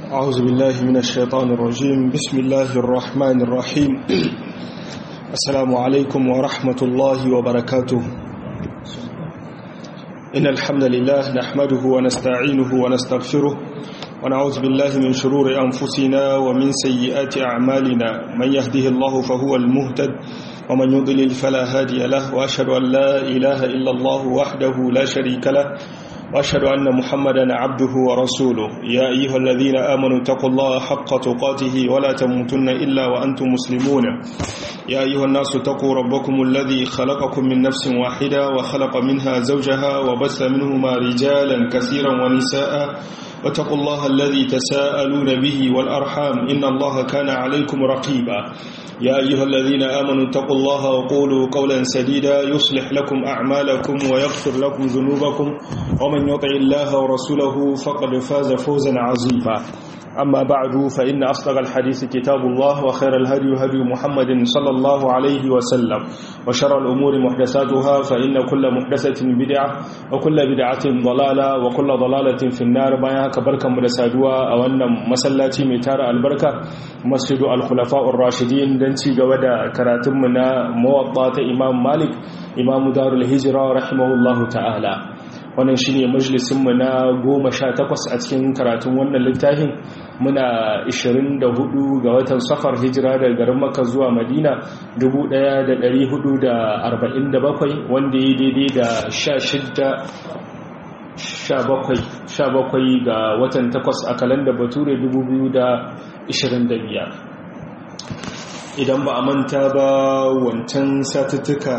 أعوذ بالله من الشيطان الرجيم بسم الله الرحمن الرحيم السلام عليكم ورحمة الله وبركاته إن الحمد لله نحمده ونستعينه ونستغفره ونعوذ بالله من شرور أنفسنا ومن سيئات أعمالنا من يهده الله فهو المهتد ومن يضلل فلا هادي له وأشهد أن لا إله إلا الله وحده لا شريك له وأشهد أن محمدا عبده ورسوله يا أيها الذين آمنوا اتقوا الله حق تقاته ولا تموتن إلا وأنتم مسلمون يا أيها الناس اتقوا ربكم الذي خلقكم من نفس واحدة وخلق منها زوجها وبث منهما رجالا كثيرا ونساء واتقوا الله الذي تساءلون به والأرحام إن الله كان عليكم رقيبا يا أيها الذين آمنوا اتقوا الله وقولوا قولا سديدا يصلح لكم أعمالكم ويغفر لكم ذنوبكم ومن يطع الله ورسوله فقد فاز فوزا عظيما أما بعد فإن أصدق الحديث كتاب الله وخير الهدي هدي محمد صلى الله عليه وسلم وشر الأمور محدثاتها فإن كل محدثة بدعة وكل بدعة ضلالة وكل ضلالة في النار بايا كبركة مدسادوا أو أن مسلاتي ميتار البركة مسجد الخلفاء الراشدين دنتي قودا كراتمنا موطات إمام مالك إمام دار الهجرة رحمه الله تعالى wannan shine majalisinmu na goma sha takwas a cikin karatun wannan littafin muna 24 ga watan safar hijira daga garin maka zuwa madina 1447 wanda ya daidai da 16 ga watan takwas a kalanda bature 2025 idan ba a manta ba wancan satuttuka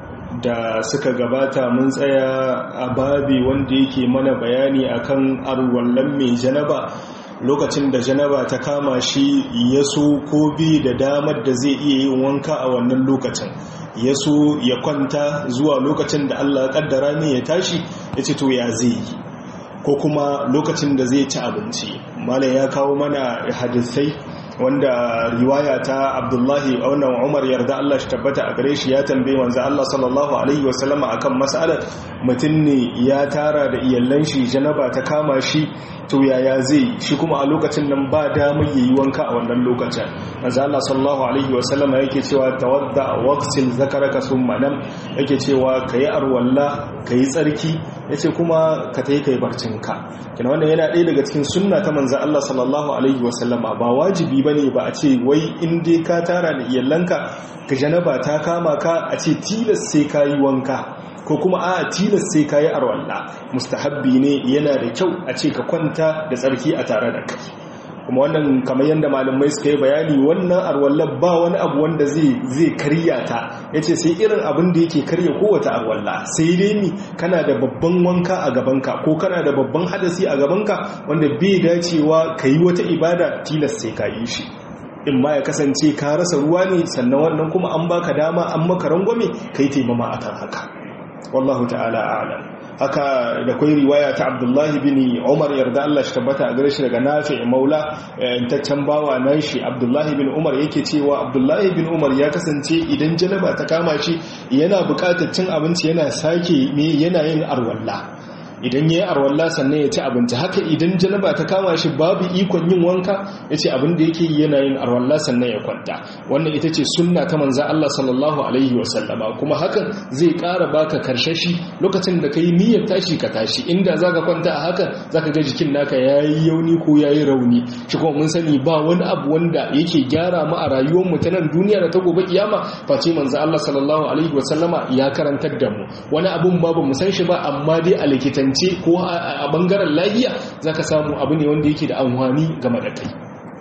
da suka gabata mun tsaya a babi wanda yake mana bayani akan arwallon mai janaba lokacin da janaba ta kama shi ya so ko bi da damar da zai iya yin wanka a wannan lokacin ya so ya kwanta zuwa lokacin da Allah ya kaddara ne ya tashi ya ce to ya zai yi ko kuma lokacin da zai ci abinci malam ya kawo mana hadisai wanda riwaya ta abdullahi wannan umar yarda Allah shi tabbata a gare shi ya tambaye wanzu Allah sallallahu alaihi wasallam akan mas'alar mutum ne ya tara da iyallan shi janaba ta kama shi to yaya zai shi kuma a lokacin nan ba damar yayi wanka a wannan lokacin manzo Allah sallallahu alaihi wasallam yake cewa tawadda waqsil zakaraka summa nam yake cewa kayi arwalla kayi tsarki yace kuma ka tayi kai barcinka kina wannan yana ɗaya daga cikin sunna ta manzo Allah sallallahu alaihi wasallam ba wajibi bane ba a ce wai in dai ka tara da iyallanka ka janaba ta kama ka a ce tilas sai kayi wanka ko kuma a tilas sai kayi arwalla mustahabbi ne yana da kyau a ce ka kwanta da tsarki a tare da kai kuma wannan kamar yadda malamai suka yi bayani wannan arwallar ba wani abu wanda zai karya ta ya ce sai irin abin da yake karya kowace arwalla sai dai ni kana da babban wanka a gabanka ko kana da babban hadasi a gabanka wanda bai dacewa ka yi wata ibada tilas sai ka yi shi in ma ya kasance ka rasa ruwa ne sannan wannan kuma an baka dama an maka rangwame ka yi taimama akan haka wallahu ta'ala a'lam haka da kwai riwaya ta abdullahi bin umar yarda Allah shi tabbata a gare shi daga nafi maula intaccen bawa nan shi abdullahi bin umar yake cewa abdullahi bin umar ya kasance idan janaba ta kama shi yana buƙatar cin abinci yana sake me yana yin arwalla idan ya yi arwalla sannan ya ci abinci haka idan janaba ta kama shi babu ikon yin wanka ya ce abin da yake yi yana yin arwalla sannan ya kwanta wannan ita ce sunna ta manza Allah sallallahu alaihi wasallama kuma hakan zai ƙara baka karshashi lokacin da ka yi niyyar tashi ka tashi inda za ka kwanta a hakan za ka ga jikin naka ya yi yauni ko ya yi rauni shi kuma mun sani ba wani abu wanda yake gyara mu a rayuwar mu ta nan duniya da ta gobe kiyama face manza Allah sallallahu alaihi wasallama ya karantar da mu wani abun ba ba mu san shi ba amma dai a likitan likitance ko a bangaren lahiya za ka samu abu ne wanda yake da amfani game da kai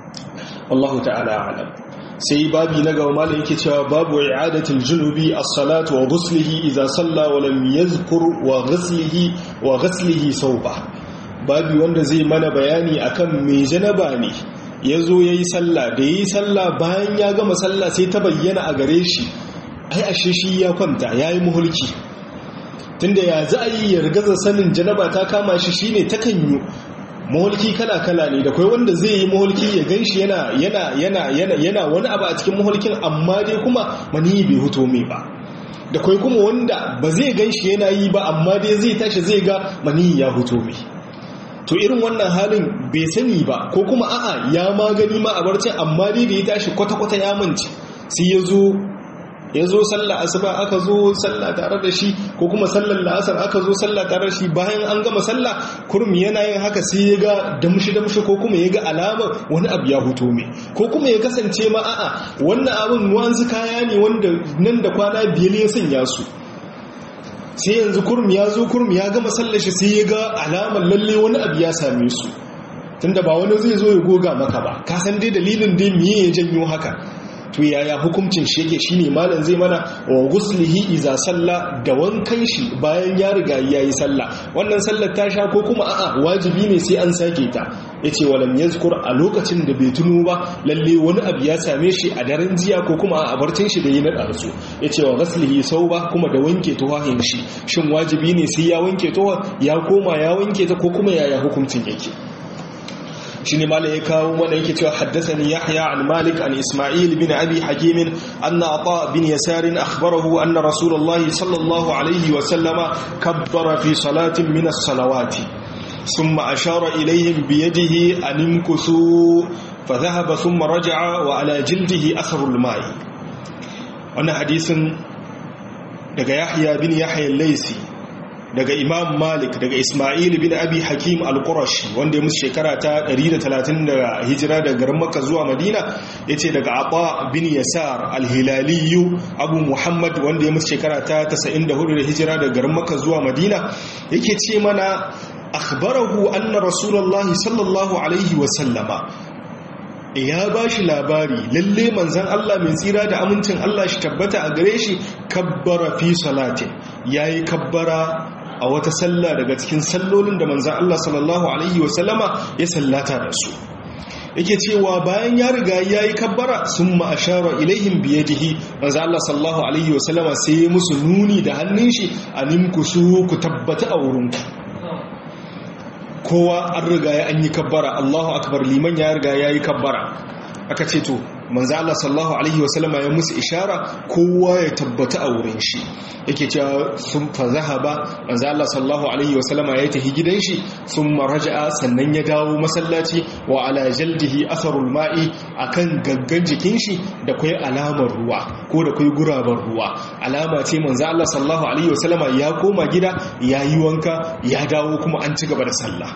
wallahu ta'ala alam sai babi na gaba malam yake cewa babu i'adatul junubi as-salatu wa ghuslihi idza salla wa lam yadhkur wa ghuslihi wa ghuslihi sawba babi wanda zai mana bayani akan me janaba ne yazo yayi sallah da yayi sallah bayan ya gama sallah sai ta bayyana a gare shi ai ashe shi ya kwanta yayi muhulki tunda ya za a yi ya rigaza sanin janaba ta kama shi shine takan yi mahulki kala-kala ne da kai wanda zai yi mahulki ya gan shi yana yana wani abu a cikin mahulkin amma dai kuma mani bai huto mai ba da kai kuma wanda ba zai gan shi yana yi ba amma dai zai tashi zai ga mani ya huto mai to irin wannan halin bai sani ba ko kuma a'a ya magani ma a barcin amma dai da ya tashi kwata-kwata ya manci sai ya zo ya zo sallah asuba aka zo sallah tare da shi ko kuma sallar la'asar aka zo sallah tare da shi bayan an gama sallah kurmi yana yin haka sai ya ga damshi damshi ko kuma ya ga alamar wani abu ya huto mai ko kuma ya kasance ma a'a wannan abin wanzu kaya ne wanda nan da kwana biyar ya sanya su sai yanzu kurmi ya zo kurmi ya gama sallar shi sai ya ga alamar lalle wani abu ya same su tunda ba wani zai zo ya goga maka ba ka san dai dalilin dai miye ya janyo haka to yaya hukuncin shi yake shine malam zai mana wa guslihi iza salla da wankan shi bayan ya riga yayi sallah wannan sallar ta sha ko kuma a'a wajibi ne sai an sake ta yace walam yazkur a lokacin da bai tuno ba lalle wani abu ya same shi a daren jiya ko kuma a barcin shi da yi na darsu yace wa ghaslihi sauba kuma da wanke tuwahin shi shin wajibi ne sai ya wanke tuwa ya koma ya wanke ta ko kuma yaya hukuncin yake shine malai ya kawo mana yake cewa haddathani yahya an malik an isma'il bin abi hakim anna ata bin yasar akhbarahu anna rasulullah sallallahu alaihi wa sallama kabbara fi salatin min as-salawati thumma ashara ilayhim bi yadihi an imkusu فذهب ثم رجع وعلى جلده أثر الماء wannan hadisin daga yahya bin yahya al-laisi daga imam malik daga ismail bin abi hakim al-qurashi wanda ya musu shekara ta 130 da hijira daga garin makka zuwa madina yace daga ata bin yasar al-hilaliyu abu muhammad wanda ya musu shekara ta 94 da hijira daga garin makka zuwa madina yake ce mana akhbarahu anna rasulullahi sallallahu alaihi wa sallama ya ba shi labari lalle manzan Allah mai tsira da amincin Allah shi tabbata a gare shi kabbara fi salatin yayi kabbara a wata sallah daga cikin sallolin da manzan Allah sallallahu Alaihi wasallama ya sallata da su yake cewa bayan ya riga ya yi kabbara sun ma'ashara ilaihim biyadihi manzan Allah sallallahu Alaihi wasallama sai ya musu nuni da hannun shi a nimkusu ku tabbata a wurinku kowa an riga ya an yi kabbara Allahu akbar liman ya riga ya yi kabbara aka ce to manzo Allah sallallahu alaihi wasallama ya musu ishara kowa ya tabbata a wurin shi yake cewa sun fa zahaba manzo Allah sallallahu alaihi wasallama ya tafi gidan shi sun maraja'a sannan ya dawo masallaci wa ala jaldihi atharul ma'i akan gaggan jikin shi da kai alamar ruwa ko da kai gurabar ruwa alama ce manzo Allah sallallahu alaihi wasallama ya koma gida yayi wanka ya dawo kuma an ci gaba da sallah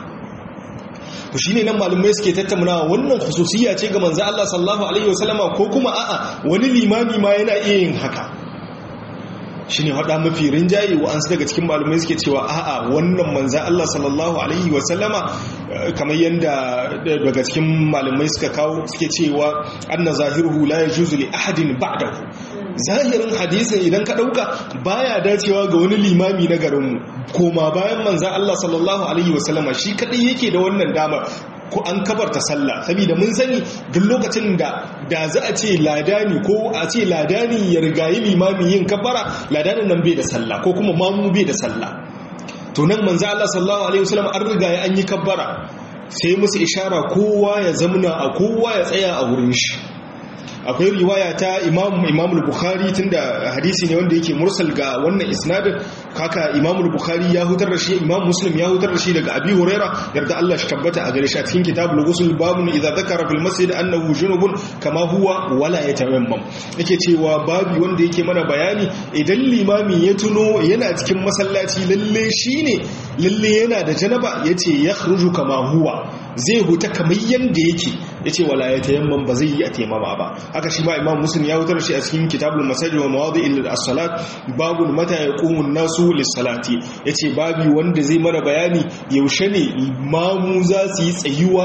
to shine nan malumai suke tattauna wannan khususiyya ce ga manzo Allah sallallahu alaihi wasallama ko kuma a'a wani limami ma yana iya yin haka shine hada mafi rinjaye wa an daga cikin malumai suke cewa a'a wannan manzo Allah sallallahu alaihi wasallama kamar yanda daga cikin malumai suka kawo suke cewa anna zahiruhu la yajuzu li ahadin ba'dahu zahirin hadisin idan ka dauka baya dacewa ga wani limami na garinmu koma bayan manzan Allah sallallahu alaihi wasallama shi kadai yake da wannan damar ko an kabarta sallah saboda mun sani duk lokacin da da za a ce ladani ko a ce ladani ya rigayi limami yin kabara ladanin nan bai da sallah ko kuma mamu bai da sallah to nan manzan Allah sallallahu alaihi wasallam an rigaye an yi kabbara sai musu ishara kowa ya zamuna a kowa ya tsaya a wurin shi akwai riwaya ta imam imam al-bukhari tunda hadisi ne wanda yake mursal ga wannan isnadin kaka imam al-bukhari ya hutar da shi imam muslim ya hutar da shi daga abi huraira yarda Allah shi tabbata a gare shi a cikin kitabul ghusl babun idza dhakara fil masjid annahu junubun kama huwa wala yatayammam yake cewa babi wanda yake mana bayani idan limami ya tuno yana cikin masallaci lalle shine lalle yana da janaba yace yakhruju kama huwa zai huta kamar yanda yake yace wala yatayammam ba zai yi a taimama ba haka shi ma imam muslim ya wutar shi a cikin kitabul masajid wa mawadi'il as-salat babu mata yaqumu an-nasu lis-salati yace babi wanda zai mana bayani yaushe ne mamu za su yi tsayuwa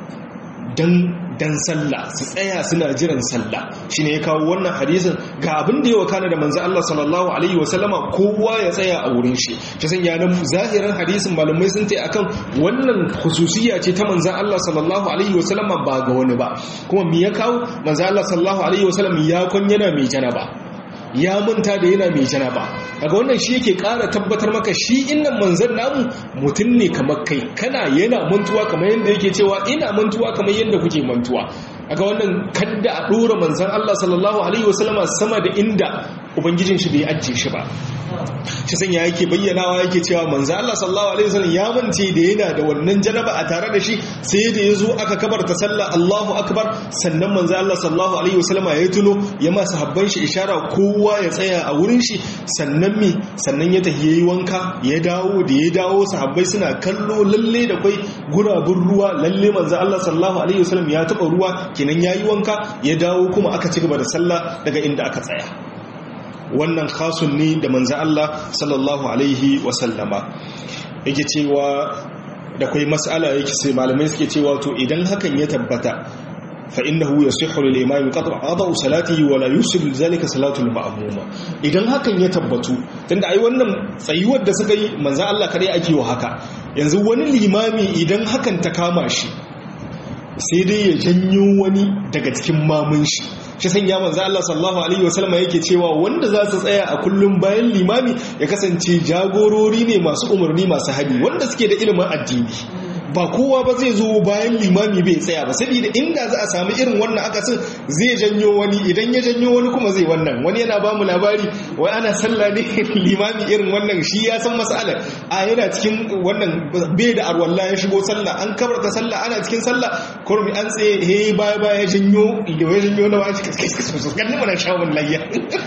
dan dan sallah su tsaya suna jiran sallah shine ya kawo wannan hadisin ga abin da ya wakana da manzo Allah sallallahu alaihi wasallama kowa ya tsaya a wurin shi ta sanya nan zahirin hadisin malamai sun ce akan wannan khususiyya ce ta manzo Allah sallallahu alaihi wasallama ba ga wani ba kuma me ya kawo manzo Allah sallallahu alaihi wasallam ya kun yana mai janaba ya manta da yana mai janaba daga wannan shi yake ƙara tabbatar maka shi innan manzan namu mutum ne kamar kai kana yana mantuwa kamar yadda yake cewa ina mantuwa kamar yadda kuke mantuwa daga wannan kadda a ɗora manzan Allah sallallahu alaihi wasallama sama da inda ubangijin shi bai ajiye shi ba shi sanya yake bayyanawa yake cewa manzo Allah sallallahu alaihi wasallam ya mance da yana da wannan janaba a tare da shi sai da yazo aka kabarta sallah Allahu akbar sannan manzo Allah sallallahu alaihi wasallam ya tuno ya ma sahabban shi ishara kowa ya tsaya a wurin shi sannan me sannan ya tafi yayi wanka ya dawo da ya dawo sahabbai suna kallo lalle da kai gurabun ruwa lalle manzo Allah sallallahu alaihi wasallam ya taba ruwa kenan yayi wanka ya dawo kuma aka ci gaba da sallah daga inda aka tsaya wannan khasun ne da manzo Allah sallallahu alaihi wasallama yake cewa da kai mas'ala yake sai malamai suke cewa to idan hakan ya tabbata fa innahu yasihhu lil imami qat'a salatihi wa la yusil zalika salatu al ma'muma idan hakan ya tabbatu tunda ai wannan tsayuwar da suka yi manzo Allah kare ake wa haka yanzu wani limami idan hakan ta kama shi sai dai ya janyo wani daga cikin mamun shi shi sanya manzo Allah sallallahu alaihi wasallam yake cewa wanda za su tsaya a kullum bayan limami ya kasance jagorori ne masu umarni masu hadi wanda suke da ilimin addini ba kowa ba zai zo bayan limami bai tsaya ba saboda inda za a samu irin wannan akasin zai janyo wani idan ya janyo wani kuma zai wannan wani yana ba mu labari wai ana sallah ne limami irin wannan shi ya san masalar a yana cikin wannan bai da arwalla ya shigo sallah an kabarta sallah ana cikin sallah kurmi an tsaye he baya baya janyo ya janyo na wani ganin mana shawun layya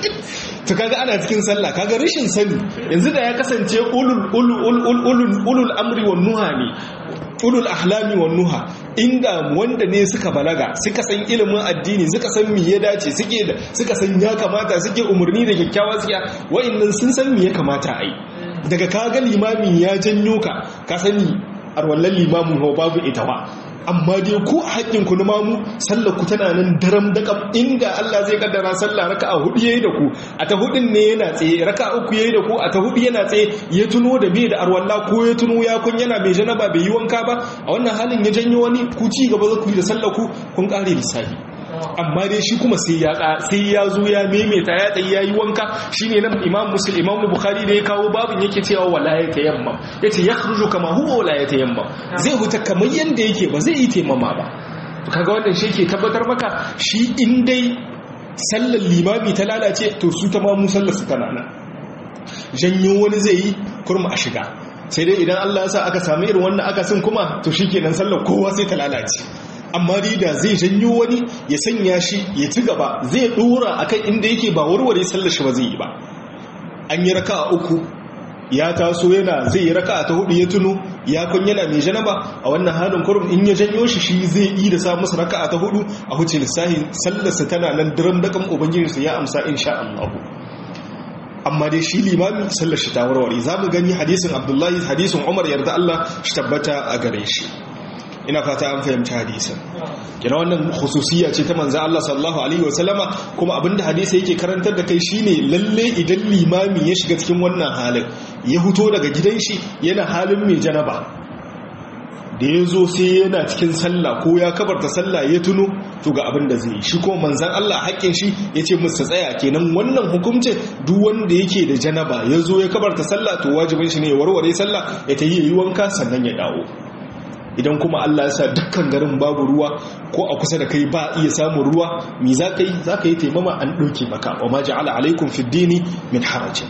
to kaga ana cikin sallah kaga rashin sani yanzu da ya kasance ulul ulul ulul ulul amri wan nuha ne ulul ahlami wan nuha inda wanda ne suka balaga suka san ilimin addini suka san me ya dace suke da suka san ya kamata suke umarni da kyakkyawa tsiya wa'annan sun san me ya kamata a yi daga kaga limamin ya janyo ka ka sani arwallan limamin ho babu ita ba amma dai ku a haƙƙinku na mamu sallar ku tana nan daram da kam inda Allah zai kaddara sallah raka'a hudu yayi da ku a ta hudun ne yana tsaye raka'a uku yayi da ku a ta hudu yana tsaye ya tuno da bai da arwalla ko ya tuno ya kun yana mai janaba bai yi wanka ba a wannan halin ya janyo wani ku ci gaba za ku yi da sallar ku kun kare lissafi amma dai shi kuma sai ya sai ya zo ya maimaita ya tsayi yayi wanka shine nan Imam Muslim Imam Bukhari da ya kawo babin yake cewa wala ya tayammam yace yakhruju kama huwa wala ya tayammam zai huta kamar yanda yake ba zai yi taimama ba to kaga wannan shi ke tabbatar maka shi in dai sallar limami ta lalace to su ta mamu sallar su tana nan janyo wani zai yi kurma a shiga sai dai idan Allah ya sa aka samu irin wannan akasin kuma to shikenan sallar kowa sai ta lalace amma dai da zai janyo wani ya sanya shi ya ci gaba zai dora akan inda yake ba warware sallar shi ba zai yi ba an yi raka uku ya taso yana zai yi raka ta hudu ya tuno ya kun yana mai janaba a wannan halin kurum in ya janyo shi shi zai yi da sa masa raka ta hudu a huce lissahi sallarsa tana nan diram da kan ubangijinsa ya amsa insha Allah amma dai shi limami sallar shi ta warware za mu gani hadisin abdullahi hadisin umar yarda Allah shi tabbata a gare shi ina fata an fahimci hadisin kina wannan khususiyya ce ta manzo Allah sallallahu alaihi wasallama kuma abinda hadisi yake karantar da kai shine lalle idan limami ya shiga cikin wannan halin ya fito daga gidan shi yana halin mai janaba da ya zo sai yana cikin sallah ko ya kabarta sallah ya tuno to ga abin da zai yi shi kuma manzan Allah haƙƙin shi ya ce musu tsaya kenan wannan hukuncin duk wanda yake da janaba ya zo ya kabarta sallah to wajibin shi ne ya warware sallah ya ta yi wanka sannan ya dawo idan kuma Allah ya sa dukkan garin babu ruwa ko a kusa da kai ba iya samun ruwa mi za ka yi za ka yi taimama an ɗauke maka wa ma ja'ala alaikum fi dini min harajin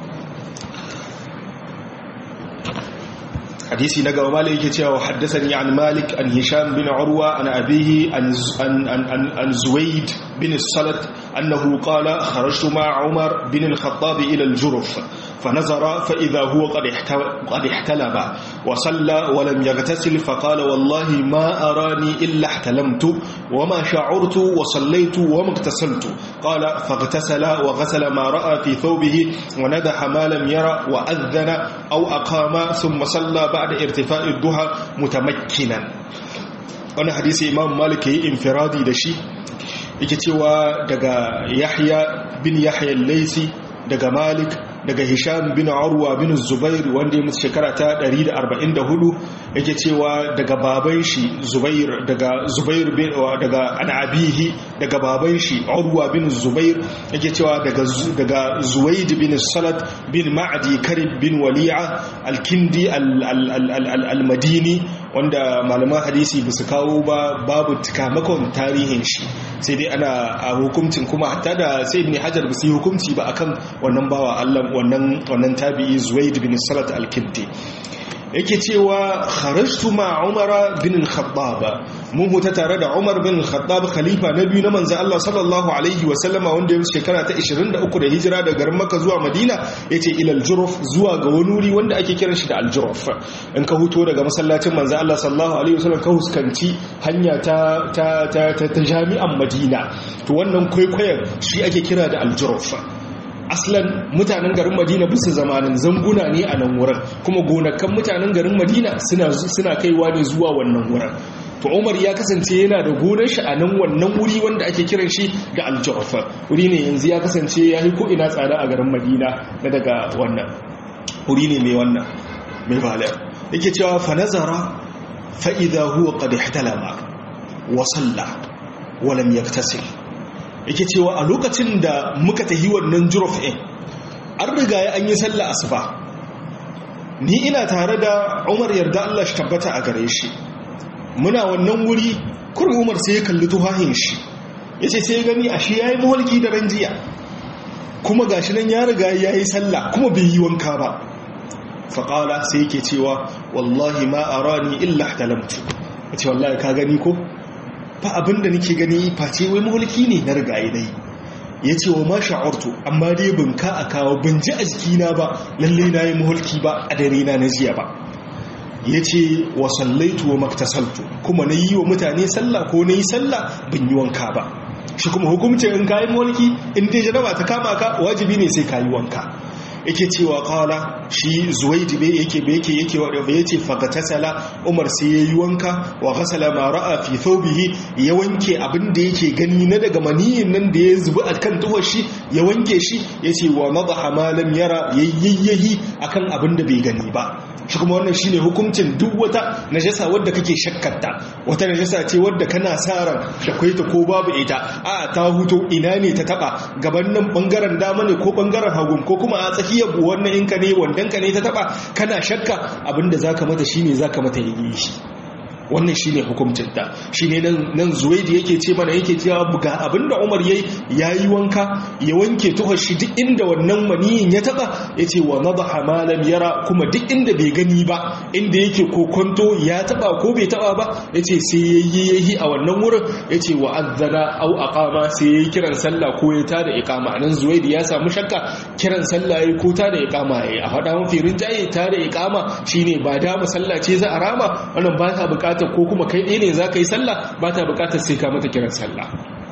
hadisi na gaba malik yake cewa haddathani an malik an hisham bin urwa an abihi an an an zuwaid bin salat annahu qala kharajtu ma umar bin al-khattab ila al-jurf فنظر فإذا هو قد قد احتلب وصلى ولم يغتسل فقال والله ما أراني إلا احتلمت وما شعرت وصليت وما اغتسلت قال فاغتسل وغسل ما رأى في ثوبه وندح ما لم يرى وأذن أو أقام ثم صلى بعد ارتفاع الضحى متمكنا wani hadisi imam malik yi infiradi da shi yake cewa daga yahya bin yahya laisi daga malik daga hisham bin urwa bin zubair wanda ya mutu shekara ta 144 yake cewa daga baban shi zubair daga zubair bin daga anabihi daga baban shi urwa bin zubair yake cewa daga daga zuwaid bin salat bin ma'di karib bin wali'a al-kindi al-madini wanda malaman hadisi ba su kawo ba babu tikamakon tarihin shi sai dai ana a hukuncin kuma hatta da sai ibn hajar ba su yi hukunci ba akan wannan bawa Allah wannan wannan tabi'i zuwaid bin salat al-kindi yake cewa kharajtu ma umar bin al-khattab mun huta tare da umar bin al-khattab khalifa na biyu na manzo Allah sallallahu alaihi wa sallama wanda ya shekara ta 23 da hijira daga garin Makka zuwa Madina yace ila al-Juruf zuwa ga wani wuri wanda ake kiran shi da al-Juruf in ka huto daga masallacin manzo Allah sallallahu alaihi wa sallam ka huskanci hanya ta ta ta, ta jami'an Madina to wannan kwaikwayon shi ake kira da al-Juruf aslan mutanen garin madina bisa zamanin zanguna ne a nan wurin kuma gonakan mutanen garin madina suna kaiwa ne zuwa wannan wurin to umar ya kasance yana da gonar shi a nan wannan wuri wanda ake kiran shi da aljawafa wuri ne yanzu ya kasance ya yi ko'ina tsada a garin madina na daga wannan wuri ne mai wannan mai balar yake cewa fa nazara fa idha huwa qad ihtalama wa salla wa lam yaktasil yake cewa a lokacin da muka tahi wannan juruf ɗin an riga ya an yi sallah asuba ni ina tare da umar yarda Allah shi tabbata a gare shi muna wannan wuri kurin umar sai ya kalli tuhahin shi ya ce sai gani a shi ya yi mawalki da ranjiya kuma gashi nan ya riga ya yi sallah kuma bai yi wanka ba faƙala sai yake cewa wallahi ma a rani illa talamtu ya ce wallahi ka gani ko fa abinda nake gani face wai mulki ne na rigaye dai yace wa ma sha'artu amma dai bin ka a kawo bin ji a jikina ba lalle na yi mulki ba a dare na na jiya ba yace wa sallaitu wa maktasaltu kuma na yi wa mutane sallah ko na yi sallah bin yi wanka ba shi kuma hukumcin in kayi mulki in dai jaraba ta kama ka wajibi ne sai kayi wanka yake cewa kala shi zuwaidi bai yake bai yake yake wa bai yace fagatasala umar sai yayi wanka wa ghasala ma ra'a fi thawbihi ya wanke abin da yake gani na daga maniyin nan da ya zubi akan tuwar shi ya wanke shi yace wa nadaha ma lam yara yayyayi akan abin da bai gani ba shi kuma wannan shine hukuncin duk wata najasa wadda kake shakkarta wata najasa ce wadda kana sa ran da kai ta ko babu ita a ta huto ina ne ta taba gaban nan bangaren dama ne ko bangaren hagun ko kuma a tsakiyar wannan in ka ne wandan ka ne ta taba kana shakka abinda zaka mata shine zaka mata yi shi wannan shine hukuncin ta shine nan nan zuwaidi yake ce mana yake cewa ga abinda Umar yayi yayi wanka ya wanke tuhar shi duk inda wannan maniyin ya taba yace wa nadaha ma lam yara kuma duk inda bai gani ba inda yake kokonto ya taba ko bai taba ba yace sai yayi yayi a wannan wurin yace wa azzana au aqama sai yayi kiran sallah ko ya tada iqama nan zuwaidi ya samu shakka kiran sallah yayi ko tada iqama yayi a fada mafi rinjaye tada iqama shine ba da musalla ce za a rama wannan ba ta bukatar ko kuma kai ɗaya ne za ka yi sallah ba ta bukatar sai ka mata kiran sallah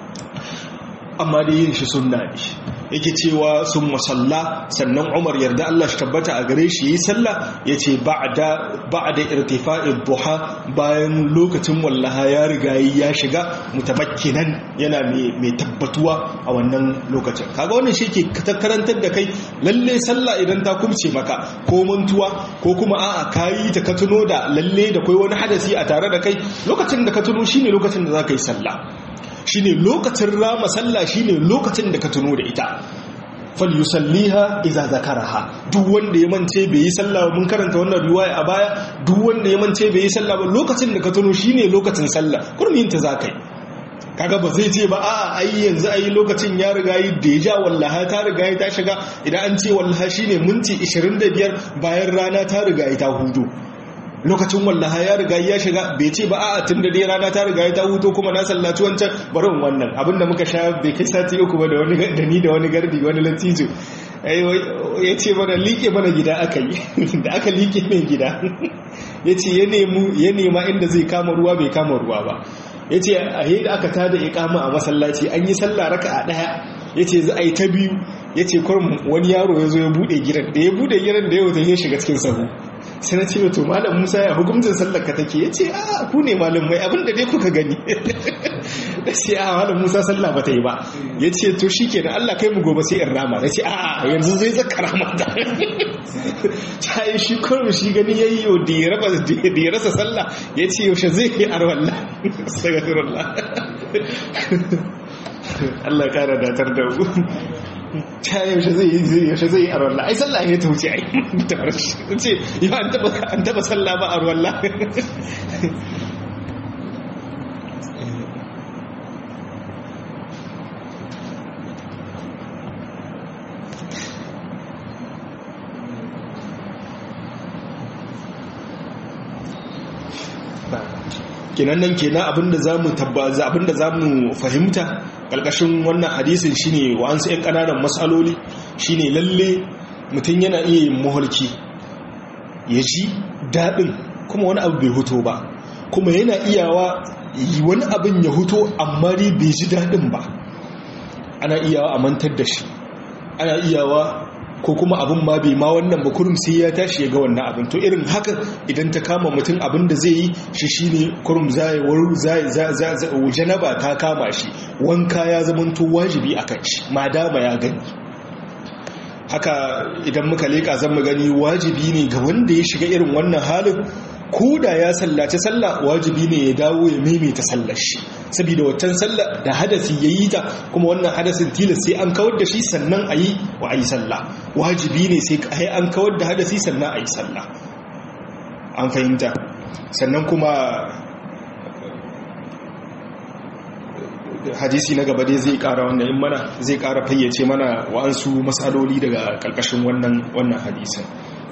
amma da yin shi sunna ne yake cewa sun masalla sannan umar yarda Allah shi tabbata a gare shi yi sallah ya ce ba da irtifa'in duha bayan lokacin wallaha ya riga ya shiga mutamakkinan yana mai tabbatuwa a wannan lokacin kaga wannan shi ke karantar da kai lalle sallah idan ta kumce maka ko mantuwa ko kuma a'a kayi ta ka tuno da lalle da kai wani hadasi a tare da kai lokacin da ka tuno shine lokacin da za ka yi sallah shine lokacin rama sallah shine lokacin da ka tuno da ita falyusalliha idza zakaraha duk wanda ya mance bai yi sallah mun karanta wannan riwaya a baya duk wanda ya mance bai yi sallah ba lokacin da ka tuno shine lokacin sallah kurmin ta zakai kaga ba zai ce ba a ai yanzu ai lokacin ya riga yi da ya ja wallaha ta riga ta shiga idan an ce wallaha shine minti 25 bayan rana ta riga ta hudu lokacin wallaha ya riga ya shiga bai ce ba a'a tun da dai rana ta riga ta huto kuma na sallaci wancan bari in wannan abinda muka sha bai kai sati uku ba da wani da ni da wani gardi wani latijo ya ce mana liƙe mana gida aka yi da aka liƙe mai gida ya ce ya nema inda zai kama ruwa bai kama ruwa ba ya ce a yi da aka tada ikama a masallaci an yi sallah raka a ɗaya ya ce za a yi ta biyu ya ce kwarin wani yaro ya zo ya buɗe gidan da ya buɗe gidan da ya wuta ya shiga cikin sahu sai na ce to malam musa ya hukumcin sallar ka take ya ce a ku ne malam mai abinda dai kuka gani da ce a malam musa sallah ba ta yi ba ya ce to shi ke da allah kai mu gobe sai in rama ya ce a yanzu zai zaka rama ta ta yi shi kurum shi gani ya yi yau da ya rasa sallah ya ce yaushe zai yi arwallah sagafirullah allah kara datar da mu ta yaushe zai yi yaushe zai yi a ruwan ai sallah ya ta wuce ai ta farshi ce yau an taba sallah ba a ruwan kenan nan kenan abinda zamu tabbaza abinda zamu fahimta kalkashin wannan hadisin shine wa'ansu ƴan kananan masaloli shine lalle mutum yana iya yin muhalki ya ji daɗin kuma wani abu bai huto ba kuma yana iyawa wani abin ya huto amma dai bai ji daɗin ba ana iyawa a mantar da shi ana iyawa ko kuma abin ma bai ma wannan ba kurum sai ya tashi ya ga wannan abin to irin haka idan ta kama mutum abin da zai yi shi shine kurum zai janaba ta kama shi wanka ya zamanto wajibi a kan shi ma dama ya gani haka idan muka leka zan mu gani wajibi ne ga wanda ya shiga irin wannan halin ko da ya sallace sallah wajibi ne ya dawo ya maimaita sallar shi saboda waccan sallah da hadasi ya yi ta kuma wannan hadasin tilas sai an kawar da shi sannan a yi wa a yi sallah wajibi ne sai an kawar da hadasi sannan a yi sallah an fahimta sannan kuma hadisi na gaba dai zai kara wannan in mana zai kara fayyace mana wa'ansu matsaloli daga karkashin wannan wannan hadisin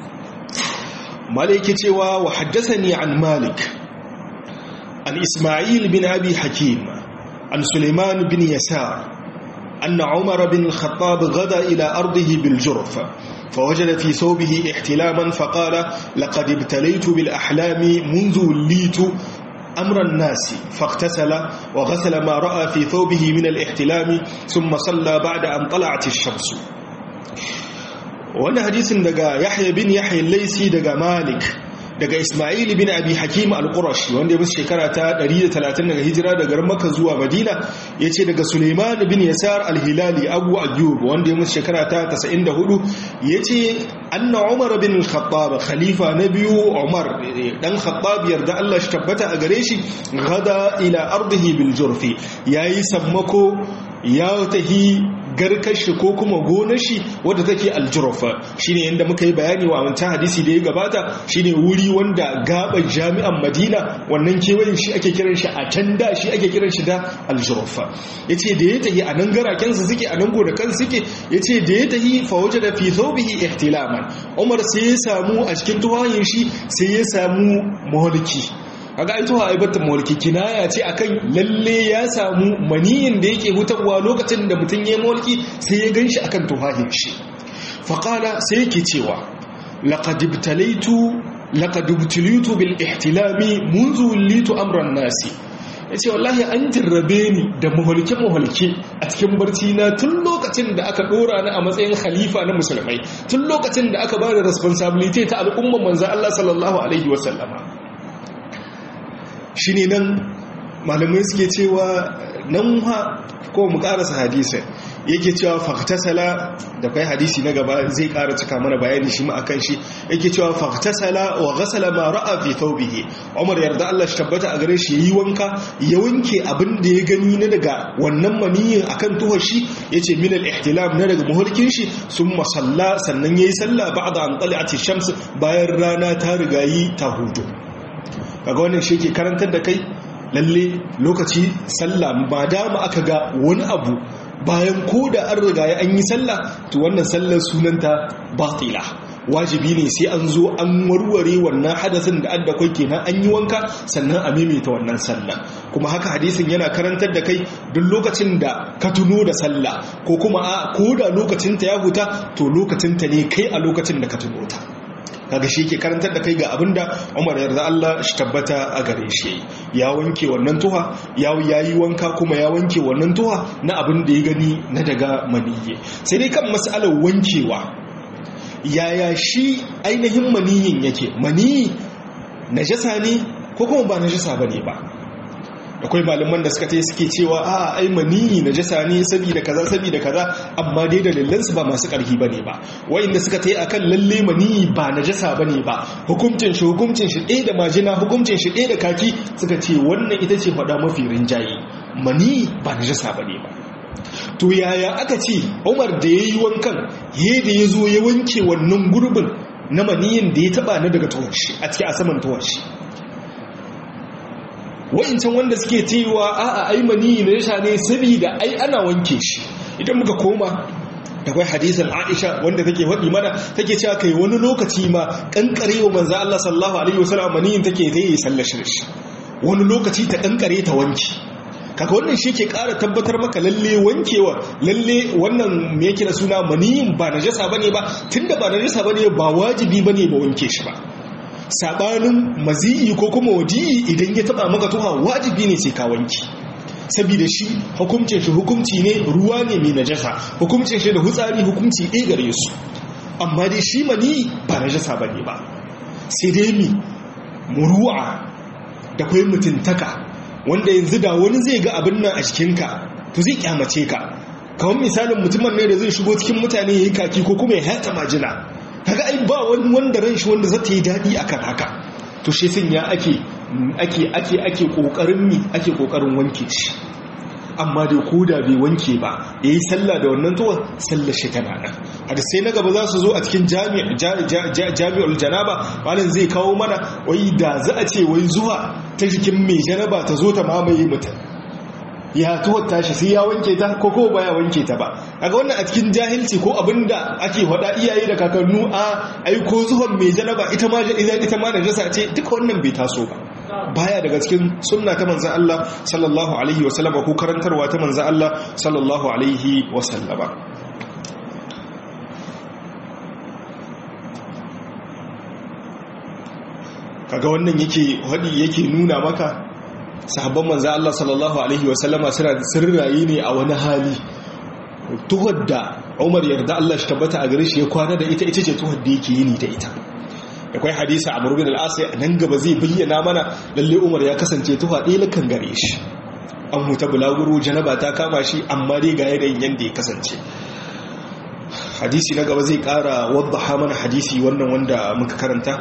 malik cewa wa haddathani an malik an isma'il bin abi hakim an suleiman bin yasar أن عمر بن الخطاب غدا إلى أرضه بالجرف فوجد في ثوبه احتلاما فقال لقد ابتليت بالأحلام منذ وليت أمر الناس فاغتسل وغسل ما رأى في ثوبه من الاحتلام ثم صلى بعد أن طلعت الشمس وانا حديث دقى يحيى بن يحيى الليسي دقى مالك daga Ismail bin Abi Hakim al-Qurashi wanda ya musu shekara ta 130 daga hijira daga Makka zuwa Madina yace daga Sulaiman bin Yasar al-Hilali Abu Ayyub wanda ya musu shekara ta 94 yace anna Umar bin al-Khattab khalifa na biyu Umar dan Khattab yarda Allah shi tabbata a gare shi gada ila ardihi bil Jurfi yayi sammako ya tahi garkashi ko kuma gonar shi wadda take aljurfa shine yanda muka yi bayani wa wancan hadisi da ya gabata shine wuri wanda gaban jami'an Madina wannan kewayen shi ake kiran shi a can da shi ake kiran shi da aljurfa yace da ya tahi a nan garaken su suke a nan gonakan suke yace da ya tahi fa wajada fi thawbihi ihtilaman Umar sai ya samu a cikin tuwayin shi sai ya samu muhalki kaga ai tuha aibatar mulki kinaya ce akan lalle ya samu maniyin da yake hutarwa lokacin da mutum ya mulki sai ya ganshi akan tuhahin shi faqala sai yake cewa laqad ibtalaitu laqad ibtalitu bil ihtilami منذ litu amran nasi yace wallahi an jarrabe ni da muhalke muhalke a cikin barci na tun lokacin da aka dora ni a matsayin khalifa na musulmai tun lokacin da aka bada responsibility ta al'umman manzo Allah sallallahu alaihi wasallama shi ne nan malamai suke cewa nan ha ko mu karasa hadisai yake cewa faktasala da kai hadisi na gaba zai kara cika mana bayani shi ma akan shi yake cewa faktasala wa ghasala ma ra'a fi thawbihi Umar yarda Allah shi tabbata a gare shi yayi wanka ya wanke abin da ya gani na daga wannan maniyin akan tuhar shi yace min al-ihtilam na daga muhulkin shi summa salla sannan yayi sallah ba'da an tala'ati shams bayan rana ta rigayi ta hudu kaga wannan shi ke karantar da kai lalle lokaci sallah ba dama aka ga wani abu bayan ko da an riga ya an yi sallah to wannan sallar sunanta batila wajibi ne sai an zo an warware wannan hadasin da adda kai kenan an yi wanka sannan a maimaita wannan sallah kuma haka hadisin yana karantar da kai duk lokacin da ka tuno da sallah ko kuma a ko da lokacin ta ya huta to lokacin ta ne kai a lokacin da ka tuno ta kaga shi ke karantar da kai ga abinda Umar yarda Allah shi tabbata a gare shi ya wanke wannan tuha ya yayi wanka kuma ya wanke wannan tuha na abin da ya gani na daga maniyye sai dai kan mas'alar wankewa yaya shi ainihin maniyin yake maniyi najasa ne ko kuma ba najasa bane ba akwai malaman da suka ce suke cewa a ai maniyi najasa ne saboda kaza saboda kaza amma dai dalilan su ba masu karfi bane ba wayanda suka tayi akan lalle maniyi ba najasa bane ba hukuncin shi hukuncin shi ɗaya da majina hukuncin shi ɗaya da kaki suka ce wannan ita ce faɗa mafi rinjaye maniyi ba najasa bane ba to yaya aka ce umar da ya yi wankan ya da ya zo ya wanke wannan gurbin na maniyin da ya taba na daga tuwashi a cikin a saman tuwashi wa'incan wanda suke cewa a'a ai maniyi na yasha ne saboda ai ana wanke shi idan muka koma da kai hadisin Aisha wanda take faɗi mana take cewa kai wani lokaci ma kankare wa manzo Allah sallallahu alaihi wasallam maniyin take ta yi sallar shi wani lokaci ta kankare ta wanki kaga wannan shi ke ƙara tabbatar maka lalle wankewa lalle wannan me yake da suna maniyin ba najasa bane ba tunda ba najasa bane ba wajibi bane ba wanke shi ba sabanin mazi'i ko kuma wadi'i idan ya taba maka tuha wajibi ne sai ka wanki saboda shi hukuncin shi hukunci ne ruwa ne mai najasa hukuncin shi da hutsari hukunci ɗaya gare su amma dai shi mani ba najasa bane ba sai dai mi muru'a da kwai mutuntaka wanda yanzu da wani zai ga abin nan a cikinka to zai kyamace ka kawai misalin mutumin ne da zai shigo cikin mutane ya yi kaki ko kuma ya hata majina kaga ai ba wani wanda ran shi wanda zata yi daɗi akan haka to shi sun ya ake ake ake ake kokarin mi ake kokarin wanke shi amma dai ko da bai wanke ba yayi sallah da wannan tuwa sallar shi tana nan hadisai na gaba za su zo a cikin jami'ul janaba malam zai kawo mana wai da za a ce wai zuwa ta jikin mai janaba ta zo ta mamaye mutum ya tuwar tashi sai ya wanke ta ko ko baya wanke ta ba kaga wannan a cikin jahilci ko abinda ake faɗa iyaye da kakannu a ai ko zuwan mai janaba ita ma ita ma najasa ce duka wannan bai taso ba baya daga cikin sunna ta manzan Allah sallallahu alaihi wasallama ko karantarwa ta manzan Allah sallallahu alaihi wasallama kaga wannan yake hadi yake nuna maka sahabban manzan Allah sallallahu alaihi wasallama suna sirrayi ne a wani hali tuhar da Umar yarda Allah shi tabbata a gare shi ya kwana da ita ita ce tuhar da yake yini da ita da kwai hadisa a murubin al'asai a nan gaba zai bayyana mana lalle umar ya kasance tuwa ɗaya kan gare shi an huta bulaguro janaba ta kama shi amma dai ga yanayin yadda ya kasance hadisi na gaba zai ƙara wadda mana hadisi wannan wanda muka karanta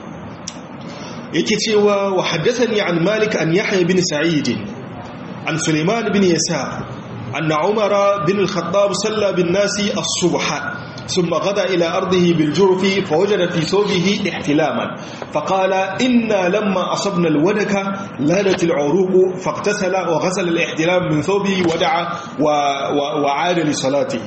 yake cewa wa haddathani an malik an yahya bin sa'id an suleiman bin yasa أن عمر بن الخطاب صلى بالناس الصبح ثم غدا إلى أرضه بالجرف فوجد في ثوبه احتلاما فقال إنا لما أصبنا الودك لالت العروق فاغتسل وغسل الاحتلام من ثوبه ودعا وعاد لصلاته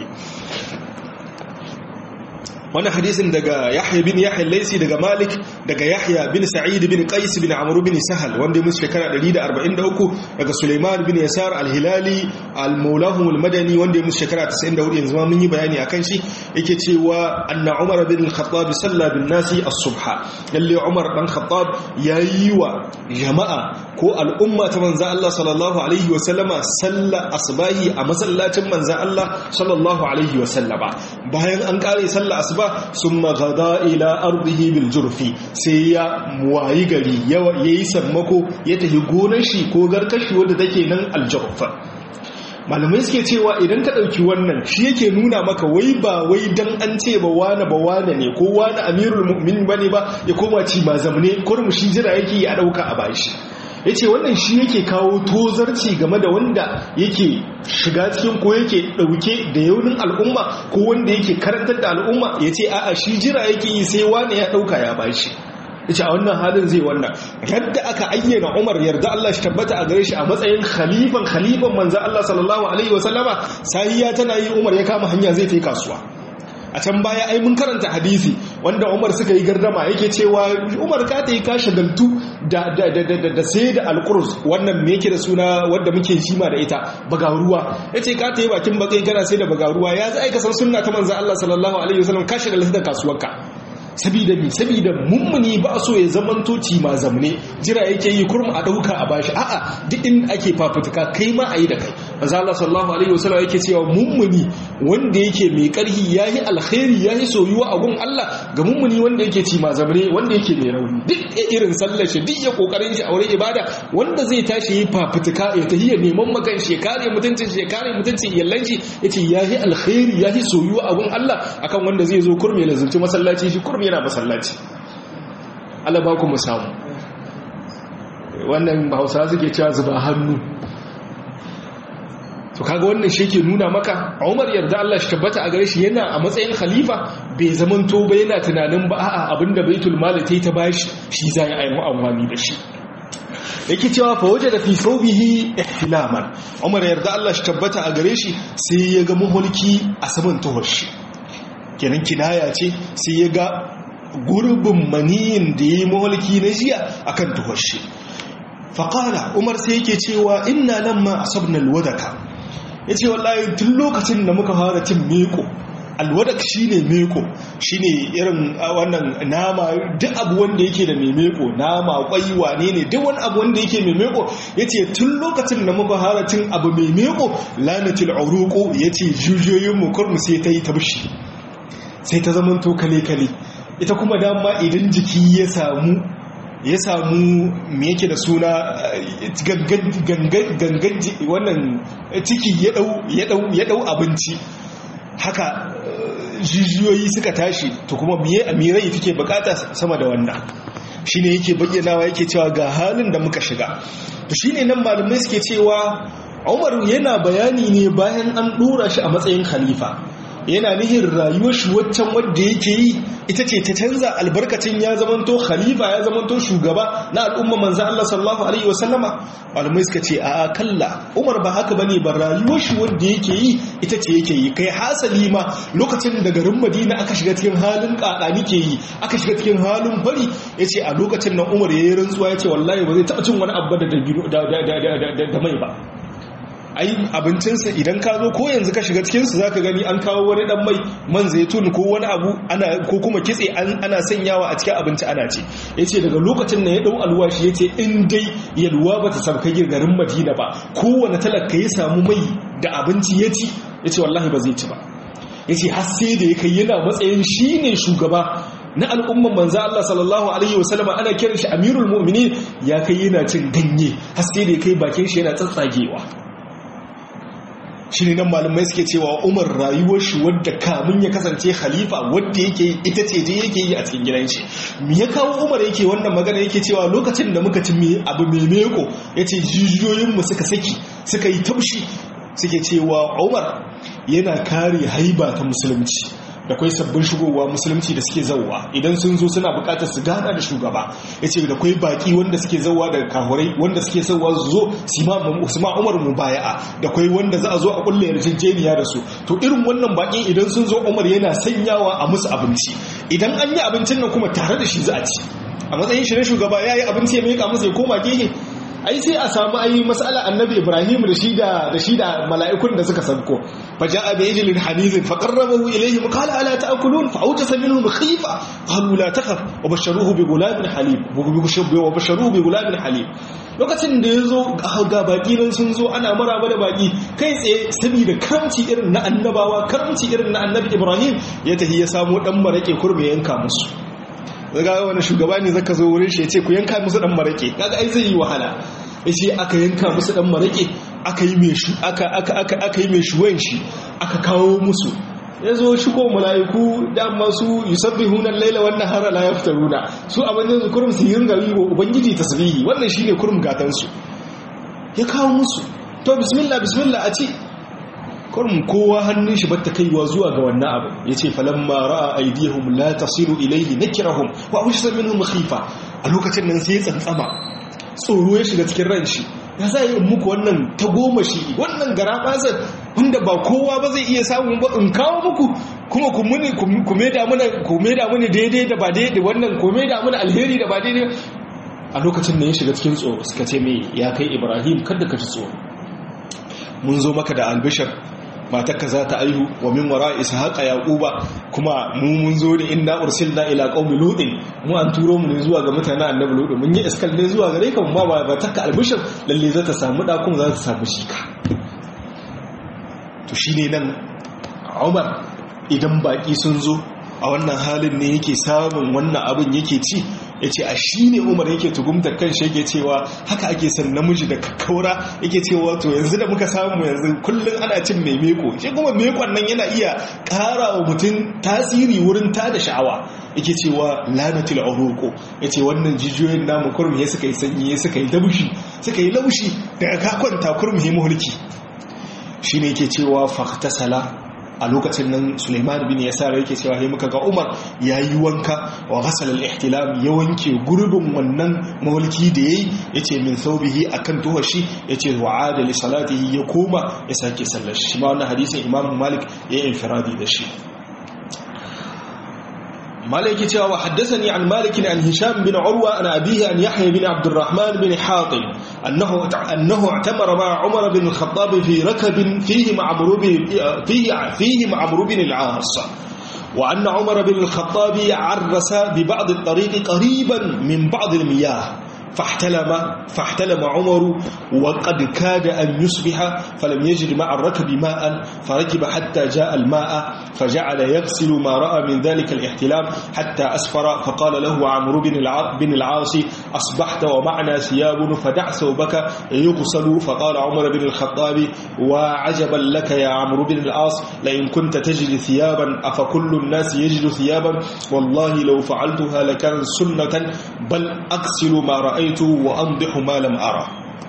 wani hadisin daga yahya bin yahya laisi daga malik daga yahya bin sa'id bin qais bin amr bin sahal wanda mun shekara 143 daga sulaiman bin yasar al-hilali al-maulahum al-madani wanda mun shekara 94 yanzu ma mun yi bayani akan shi yake cewa anna umar bin al-khattab salla bin nasi as-subha lalle umar dan khattab yayi wa jama'a ko al'umma ta manzo Allah sallallahu alaihi wa sallama salla asbahi a masallacin manzo Allah sallallahu alaihi wa sallama bayan an kare sallar asuba sun magada ila ardihi bil jurfi sai ya wayi gari ya yi sammako ya tafi gonar shi ko garkashi wadda take nan aljurfa malamai suke cewa idan ka ɗauki wannan shi yake nuna maka wai ba wai dan an ce ba wane ba wane ne ko wane amirul mu'min bane ba ya koma ci ma zamne kurmu shi jira yake ya ɗauka a bashi ya ce wannan shi yake kawo tozarci game da wanda yake shiga cikin ko yake ɗauke da yaunin al'umma ko wanda yake karantar da al'umma ya ce a'a shi jira yake yi sai wane ya ɗauka ya bashi ya ce a wannan halin zai wannan yadda aka ayyana umar yarda Allah shi tabbata a gare shi a matsayin khalifan khalifan manzo Allah sallallahu alaihi wasallama sahiya tana yi umar ya kama hanya zai kai kasuwa a can baya ai mun karanta hadisi wanda Umar suka yi gardama yake cewa Umar ka ta yi ka shagaltu da da da da da sai da alqurus wannan me yake da suna wanda muke jima da ita bagaruwa yace ka ta yi bakin bakai kana sai da bagaruwa ya zai ka san sunna ta manzo Allah sallallahu alaihi wasallam ka shagaltu da kasuwarka sabida mi sabida mummuni ba so ya zamanto ci ma zamne jira yake yi kurma a dauka a bashi a'a duk in ake fafutuka kai ma ayi da kai manzo Allah sallallahu alaihi wasallam yake cewa mummuni wanda yake mai karhi yayi alkhairi yayi soyuwa a gun Allah ga mummuni wanda yake ci ma zamne wanda yake mai rauni duk irin sallar shi duk ya kokarin shi a wurin ibada wanda zai tashi yi fafutuka ya tahiyya neman makan shi kare mutuncin shi kare mutuncin iyallan shi yace yayi alkhairi yayi soyuwa a gun Allah akan wanda zai zo kurme lazunci masallaci shi kurme yana masallaci Allah ba ku mu samu wannan hausa suke cewa zuba hannu to kaga wannan shi ke nuna maka Umar yarda Allah shi tabbata a gare shi yana a matsayin khalifa bai zamanto ba yana tunanin ba a'a abinda baitul mali ta ta bashi shi za ya yi amfani da shi yake cewa fa waje da fi saubihi ihtilaman Umar yarda Allah shi tabbata a gare shi sai ya ga muhulki a saman tuhar shi kenan kinaya ce sai ya ga gurbin maniyin da ya yi muhulki na jiya akan tuhar shi faƙala umar sai yake cewa inna nan ma asabna alwadaka ya ce wallahi tun lokacin da muka fara cin meko alwadak shi ne meko shi ne irin wannan nama duk abu wanda yake da mai meko nama kwai wane ne duk wani abu wanda yake mai meko ya ce tun lokacin da muka fara cin abu mai meko lanatil auruko ya ce jujiyoyin mu kurmu sai ta yi tabshi sai ta zama to kale-kale ita kuma dama idan jiki ya samu ya samu me yake da suna gangan wannan ciki ya dau abinci haka jijiyoyi suka tashi to kuma miye amirai take bukata sama da wannan shine yake bayyanawa yake cewa ga halin da muka shiga to shine nan malamai suke cewa Umar yana bayani ne bayan an dora shi a matsayin khalifa yana nihin rayuwar shi waccan wadda yake yi ita ce ta canza albarkacin ya zamanto khalifa ya zamanto shugaba na al'umma manzo Allah sallallahu alaihi wasallama malamai suka ce a kalla Umar ba haka bane ba rayuwar shi wadda yake yi ita ce yake yi kai hasali ma lokacin da garin Madina aka shiga cikin halin kakani ke yi aka shiga cikin halin bari yace a lokacin nan Umar yayi rantsuwa yace wallahi ba zai taba cin wani abu da da mai ba ai abincinsa idan ka zo ko yanzu ka shiga cikinsu za ka gani an kawo wani dan mai man zaitun ko wani abu ana ko kuma kitse ana sanyawa a cikin abinci ana ce ya ce daga lokacin da ya dau alwashi ya ce in dai yalwa ba ta sauka garin madina ba kowane talaka ya samu mai da abinci ya ci ya ce wallahi ba zai ci ba ya ce har sai da ya kai yana matsayin shi ne shugaba na al'umman manzo Allah sallallahu alaihi wasallam ana kiran shi amirul mu'minin ya kai yana cin ganye har sai da ya kai bakin shi yana tsatsagewa shi ne nan malamai suke cewa umar rayuwar shi wadda kamun ya kasance khalifa wadda yake yi ita ce je yake yi a cikin gidan shi me ya kawo umar yake wannan magana yake cewa lokacin da muka ci abu mai meko ya ce jijiyoyinmu suka saki suka yi taushi suke cewa umar yana kare haiba ta musulunci da kwai sabbin shigowa musulunci da suke zauwa idan sun zo suna bukatar su gana da shugaba ya ce da kwai baki wanda suke zauwa daga kahurai wanda suke zauwa su zo su ma umar mu baya'a da kwai wanda za a zo a kulle yarjejeniya da su to irin wannan baki idan sun zo umar yana sanyawa a musu abinci idan an yi abincin nan kuma tare da shi za a ci a matsayin shi na shugaba ya yi abinci ya meka musu ya koma gehe ai sai a samu ai mas'ala annabi ibrahim da shi da da shi da mala'ikun da suka sanko fa ja'a bi ijlin hanizin fa qarrabahu ilayhim qala ala ta'kulun fa awjasa minhum khifa qalu la takhaf wa basharuhu bi gulamin halim wa basharuhu bi gulamin halim lokacin da yazo ga baki nan sun zo ana maraba da baki kai tsaye saboda karamci irin na annabawa karamci irin na annabi ibrahim ya tahi ya samu dan marake kurme yanka musu zaga wani shugaba ne zaka zo wurin shi ya ce ku yanka musu dan marake kaga ai zai yi wahala yace aka yanka musu dan marake aka yi mai shu aka aka aka aka yi mai shuwan shi aka kawo musu yazo shigo malaiku da masu yusabbihuna al-laila wan nahara la yaftaruna su abin da kurum su yin gari wa ubangiji tasbihi wannan shine kurum gatan su ya kawo musu to bismillah bismillah a ci kurum kowa hannun shi batta kaiwa zuwa ga wannan abu yace falamma ra'a aydihum la tasiru ilayhi nakirahum wa awshasa minhum khifa a lokacin nan sai ya tsantsama tsoro ya shiga cikin ran shi ya za yi muku wannan ta goma shi wannan gara bazan wanda ba kowa ba zai iya samun ba in kawo muku kuma ku muni ku meda mana ku meda muni daidai da ba daidai wannan ku meda mana alheri da ba daidai a lokacin da ya shiga cikin tsoro suka ce me ya kai Ibrahim kada ka ji tsoro mun zo maka da albishar matarka za ta aihu wa min wara ishaqa yaquba kuma mu mun zo ne inna ursilna ila qaumi lutin mu an turo mu ne zuwa ga mutanen annabi lutin mun yi iskal ne zuwa gare ka ma ba taka albishir lalle za ta samu da kuma za ta samu shika to shine nan Umar idan baki sun zo a wannan halin ne yake samun wannan abin yake ci ya ce a shi ne umar yake tugumtar kan shi yake cewa haka ake son namiji da kakkaura yake cewa to yanzu da muka samu yanzu kullum ana cin mai meko shi kuma mekon nan yana iya ƙara wa mutum tasiri wurin ta da sha'awa yake cewa lanatul uruqu yace wannan jijiyoyin namu kurmi ya suka yi sanyi ya suka yi dabushi suka yi laushi daga ka kwanta kurmi ya mulki shine yake cewa fahtasala a lokacin nan Suleiman bin Yasar yake cewa sai muka ga Umar yayi wanka wa ghasala al-ihtilam ya wanke gurbin wannan mawliki da yayi yace min thawbihi akan tuhashi yace wa'ada li salatihi ya koma ya sake sallar shi ma wannan hadisin Imam Malik ya infiradi da shi مالك تيوا وحدثني عن مالك عن هشام بن عروة عن أبيه عن يحيى بن عبد الرحمن بن حاطب أنه أنه اعتمر مع عمر بن الخطاب في ركب فيه مع عمرو بن فيه فيه مع عمرو بن العاص وأن عمر بن الخطاب عرس ببعض الطريق قريبا من بعض المياه فاحتلم فاحتلم عمر وقد كاد أن يصبح فلم يجد مع الركب ماء فركب حتى جاء الماء فجعل يغسل ما رأى من ذلك الاحتلام حتى أسفر فقال له عمرو بن بن العاص أصبحت ومعنا ثياب فدع ثوبك يغسل فقال عمر بن الخطاب وعجبا لك يا عمرو بن العاص لئن كنت تجد ثيابا أفكل الناس يجد ثيابا والله لو فعلتها لكان سنة بل أغسل ما رأيت وأنضح ما لم أرى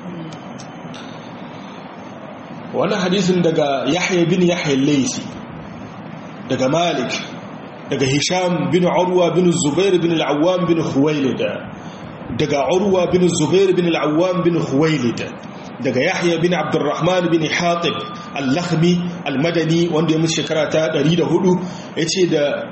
وانا حديث دقى يحيى بن يحيى الليثي دقى مالك دقى هشام بن عروة بن الزبير بن العوام بن خويلد دقى عروة بن الزبير بن العوام بن خويلد daga Yahya bin Abdurrahman bin Hatib al-Lakhmi al-Madani wanda ya mutu shekara ta 104 yace da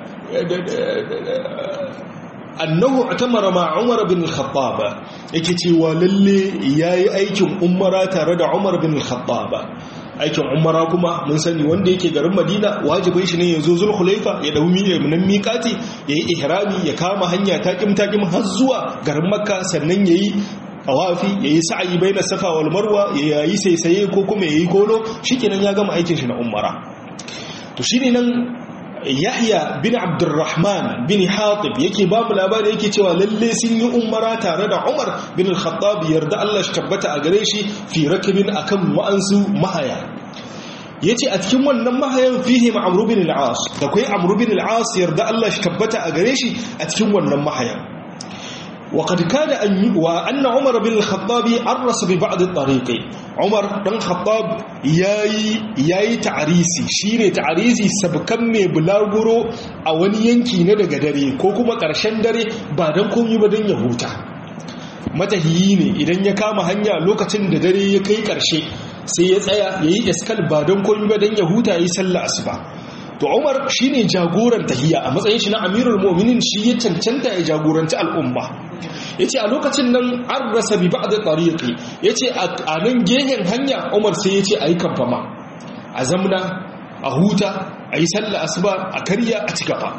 annahu atamara ma Umar bin al-Khattab yake cewa lalle yayi aikin umara tare da Umar bin al-Khattab aikin umara kuma mun sani wanda yake garin Madina wajibin shi ne ya zo Zulhulaifa ya dau nan miƙati yayi ihrami ya kama hanya takim takim har zuwa garin Makka sannan yayi tawafi yayi sa'i baina safa wal marwa yayi saisaye ko kuma yayi kolo shikenan ya gama aikin shi na umara to shine nan Yahya bin Abdurrahman bin Hatib yake ba mu labari yake cewa lalle sun yi umara tare da Umar bin Al-Khattab yarda Allah shi tabbata a gare shi fi rakibin akan wa'ansu mahaya yace a cikin wannan mahayan fihi Amr bin al-As da kai Amr bin al-As yarda Allah shi tabbata a gare shi a cikin wannan mahayan وقد كاد أن وأن عمر بن الخطاب عرس ببعض الطريق عمر بن الخطاب ياي ياي تعريسي شيني تعريسي سبكم مي بلاغورو a wani yanki na daga dare ko kuma ƙarshen dare ba don komai ba don ya huta matahiyi ne idan ya kama hanya lokacin da dare ya kai ƙarshe sai ya tsaya ya yi iskal ba don komai ba don ya huta ya yi sallah asuba to umar shine jagoran tahiya a matsayin shi na amirul mu'minin shi ya cancanta ya jagoranci al'umma yace a lokacin nan an rasa bi ba'd tariqi yace a nan gehen hanya umar sai yace ayi kamfama a zamna a huta ayi sallah asuba a karya a cigaba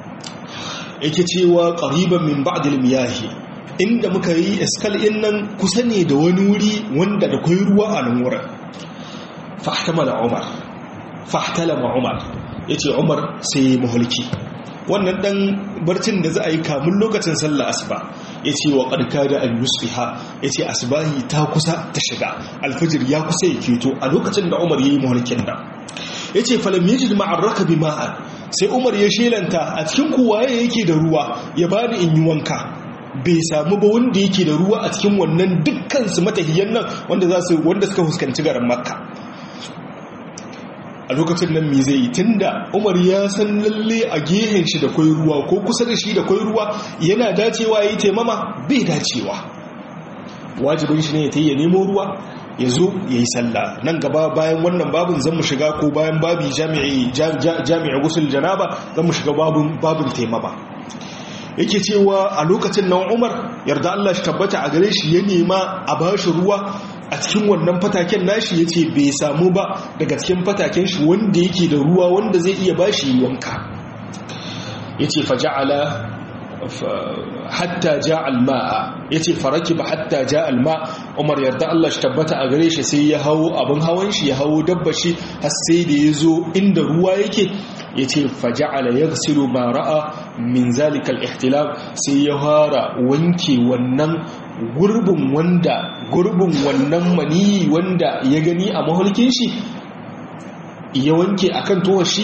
yake cewa qariban min ba'd al-miyahi inda muka yi iskal in nan kusa ne da wani wuri wanda da kai ruwa a nan wurin fahtamala umar fahtalama umar ya ce umar sai mahulki wannan dan barcin da za a yi kamun lokacin sallah asuba ya ce wa ƙarƙa da al-yusfiha ya ce asubahi ta kusa ta shiga alfajir ya kusa ya keto a lokacin da umar ya yi mahulkin nan ya ce falam ya ji ma'arraka bi ma'an sai umar ya shelanta a cikin kowaye yake da ruwa ya bani in yi wanka bai samu ba wanda yake da ruwa a cikin wannan dukkan su matahiyan nan wanda suka fuskanci garin makka a lokacin nan me zai yi tunda Umar ya san lalle a gehen shi da kwai ruwa ko kusa da shi da kwai ruwa yana dacewa yayi taimama bai dacewa wajibin shi ne ya tayi ya nemo ruwa ya zo ya yi sallah nan gaba bayan wannan babin zan mu shiga ko bayan babi jami'i jami'i gusul janaba zan mu shiga babin babin taimama yake cewa a lokacin nan Umar yarda Allah shi tabbata a gare shi ya nema a bashi ruwa a cikin wannan fataken nashi ya ce bai samu ba daga cikin fataken shi wanda yake da ruwa wanda zai iya bashi wanka ya ce faja'ala hatta ja alma'a ya ce faraki ba hatta ja alma umar yarda Allah shi tabbata a gare shi sai ya hau abin hawan shi ya hau dabba shi har sai da ya zo inda ruwa yake ya ce faja'ala ya gasiru ma ra'a min zalikal ihtilaf sai ya fara wanke wannan gurbin wanda gurbin wannan maniyi wanda ya gani a mahulkin shi ya wanke akan towar shi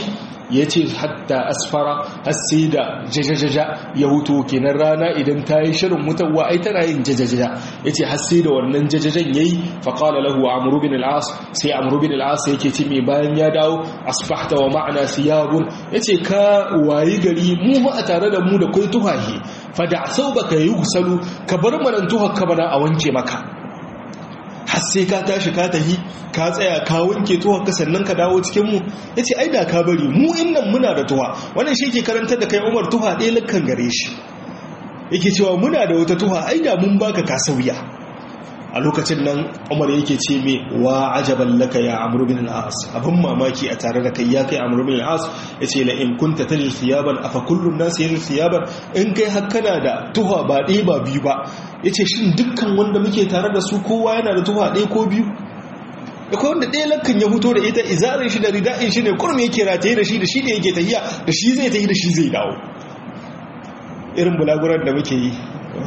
ya ce hatta asfara har sai da jajajaja ya huto kenan rana idan ta yi shirin mutuwa ai tana yin jajajaja ya ce har sai da wannan jajajan ya yi faƙala lahu amuru bin al'as sai amuru bin al'as yake ce mai bayan ya dawo asbahta wa ma'ana siyabun ya ce ka wayi gari mu ma a tare da mu da kai tuhahi fada sau baka yi gusalu ka bar manan tuhar ka bana a wanke maka har sai ka tashi ka tahi ka tsaya ka wanke tuwa ka sannan ka dawo cikin mu yace ai da ka bari mu innan muna da tuwa wannan shi ke karantar da kai Umar tuwa ɗaya lakkan gare shi yake cewa muna da wata tuwa ai da mun baka ka sauya a lokacin nan Umar yake ce me wa ajaban laka ya Amr bin al-As abin mamaki a tare da kai ya kai Amr bin al-As yace la in kunta tajid thiyaban afa kullu an-nas yajid thiyaban in kai har kana da tuwa ba ɗaya ba biyu ba ya ce shi dukkan wanda muke tare da su kowa yana da tufa ɗaya ko biyu da kawai wanda ɗaya lakkan ya fito da ita izarin shi da rida'in shi ne kurmi yake rataye da shi da shi ne yake tahiya da shi zai tahi da shi zai dawo irin bulaguran da muke yi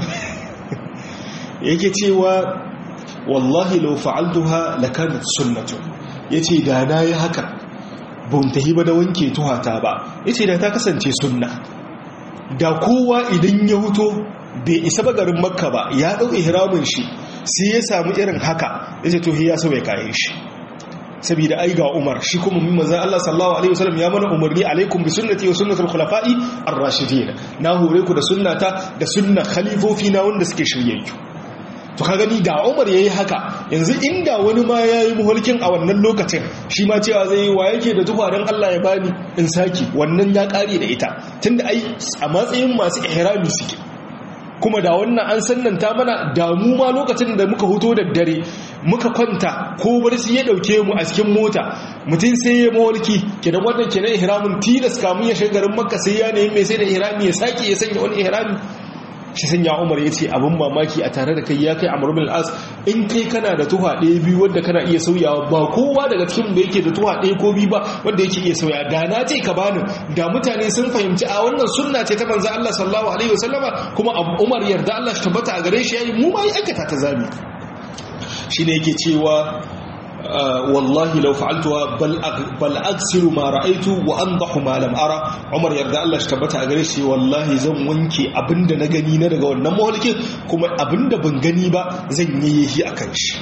yake cewa wallahi lau fa'altuha lakanat sunnatu yace da na yi haka ban tahi ba da wanke tuhata ba yace da ta kasance sunna da kowa idan ya huto bai isa ba garin makka ba ya ɗau ihramin shi sai ya samu irin haka ya ce to ya so ya kayan shi saboda ai ga umar shi kuma min manzan Allah sallallahu alaihi wasallam ya mana umarni alaikum bi sunnati wa sunnatul khulafa'i ar-rashidin na hore ku da sunnata da sunna khalifofi na wanda suke shiryayyu to ka gani da umar yayi haka yanzu inda wani ma yayi muhulkin a wannan lokacin shi ma cewa zai yi wa yake da tufa dan Allah ya bani in saki wannan ya kare da ita tunda ai a matsayin masu ihrami suke kuma da wannan an sannanta mana damu ma lokacin da muka hoto da dare muka kwanta ko barci ya dauke mu a cikin mota mutum sai ya mawalki kidan wannan kenan ihramin tilas kamun ya shiga garin makka sai ya nemi mai sai da ihrami ya sake ya sanya wani ihrami shi sanya umar ya ce abin mamaki a tare da kai ya kai amur bin al'as in kai kana da tuha ɗaya biyu wadda kana iya sauyawa ba kowa daga cikin da yake da tuha ɗaya ko biyu ba wadda yake iya sauya da na ce ka bani da mutane sun fahimci a wannan sunna ce ta manzo Allah sallallahu alaihi wasallama kuma umar yarda Allah shi tabbata a gare shi yayi mu ma yi aikata ta zabi shine yake cewa wallahi lau fa'altuwa bal aksiru ma ra'aitu wa andahu ma lam ara Umar yarda Allah shi tabbata a gare shi wallahi zan wanke abinda na gani na daga wannan mawalkin kuma abinda ban gani ba zan yi yi akan shi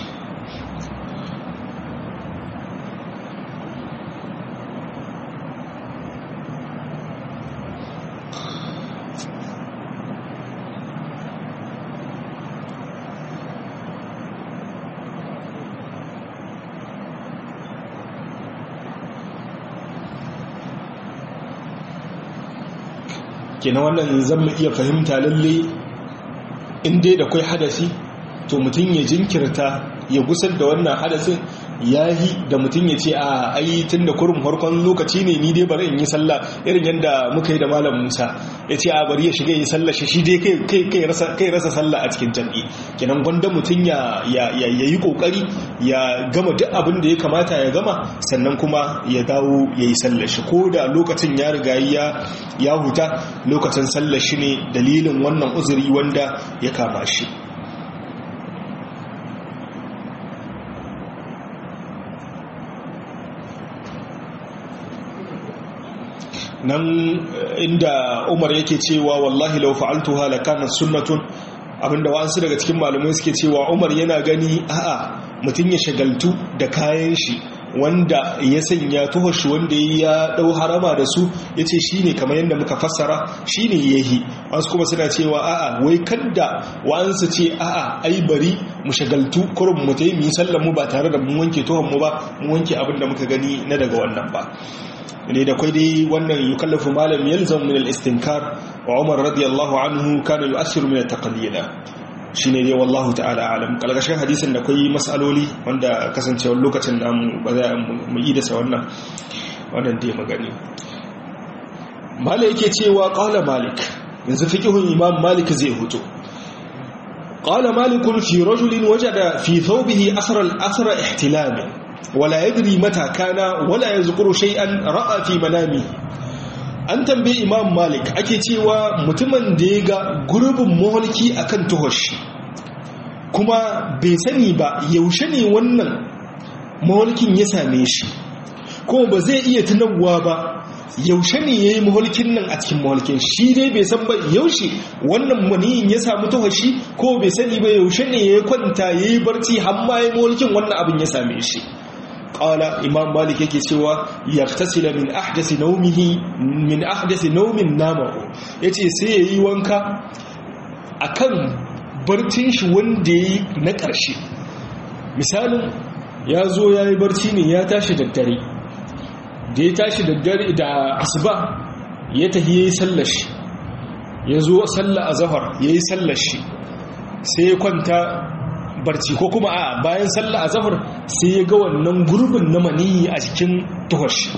kenan wannan zan mu iya fahimta lalle in dai da kai hadasi to mutum ya jinkirta ya gusar da wannan hadasin yahi da mutum ya ce a ai tun da kurin farkon lokaci ne ni dai bari in yi sallah irin yadda muka yi da malam musa ya ce a bari ya shiga yi sallah shi shi dai kai rasa sallah a cikin jam'i kenan gwanda mutum ya yi kokari ya gama duk abin da ya kamata ya gama sannan kuma ya dawo ya yi sallah shi ko da lokacin ya riga ya huta lokacin sallah shi ne dalilin wannan uzuri wanda ya kama shi nan inda umar yake cewa wallahi lau fa'altuha lakana sunnatun abinda wa'ansu daga cikin malamai suke cewa umar yana gani a'a mutum ya shagaltu da kayan shi wanda ya sanya tuhar shi wanda ya dau harama da su ya ce shi ne kamar yadda muka fassara shi ne yahi wasu kuma suna cewa a'a wai kadda wa'ansu ce a'a ai bari mu shagaltu kurin mu ta yi mu yi sallan mu ba tare da mun wanke tuhar mu ba mu wanke abin da muka gani na daga wannan ba ne da kwai dai wannan yukallafu malam yalzam min al-istinkar wa Umar radiyallahu anhu kana yu'assiru min at-taqlid shine dai wallahu ta'ala alam kalgashin hadisin da kwai masaloli wanda kasancewar lokacin namu ba za mu yi da sa wannan wannan dai magani malik yake cewa qala malik yanzu fiqhun imam malik zai huto qala malik fi rajulin wajada fi thawbihi asra al-asra ihtilamin wala yadri mata kana wala yazkuru shay'an ra'a fi manami an tambaye imam malik ake cewa mutumin da ya ga gurbin maholki akan tuhoshi kuma bai sani ba yaushe ne wannan maholkin ya same shi kuma ba zai iya tunawa ba yaushe ne ya yi mahulkin nan a cikin mahulkin shi dai bai san ba yaushe wannan maniyin ya samu tawashi ko bai sani ba yaushe ne ya kwanta ya yi barci har ma ya mahulkin wannan abin ya same shi ƙala imam malik yake cewa ya tasila min ahdasi naumihi min ahdasi naumin namahu ya ce sai ya yi wanka a kan barcin shi wanda ya yi na ƙarshe misalin ya zo ya yi barci ne ya tashi daddare da ya tashi daddare da asuba ya tafi ya yi sallashi ya zo salla a zahar ya yi sallashi sai ya kwanta barci ko kuma a bayan salla a zahar sai ya ga wannan gurbin na maniyi a cikin tuhashi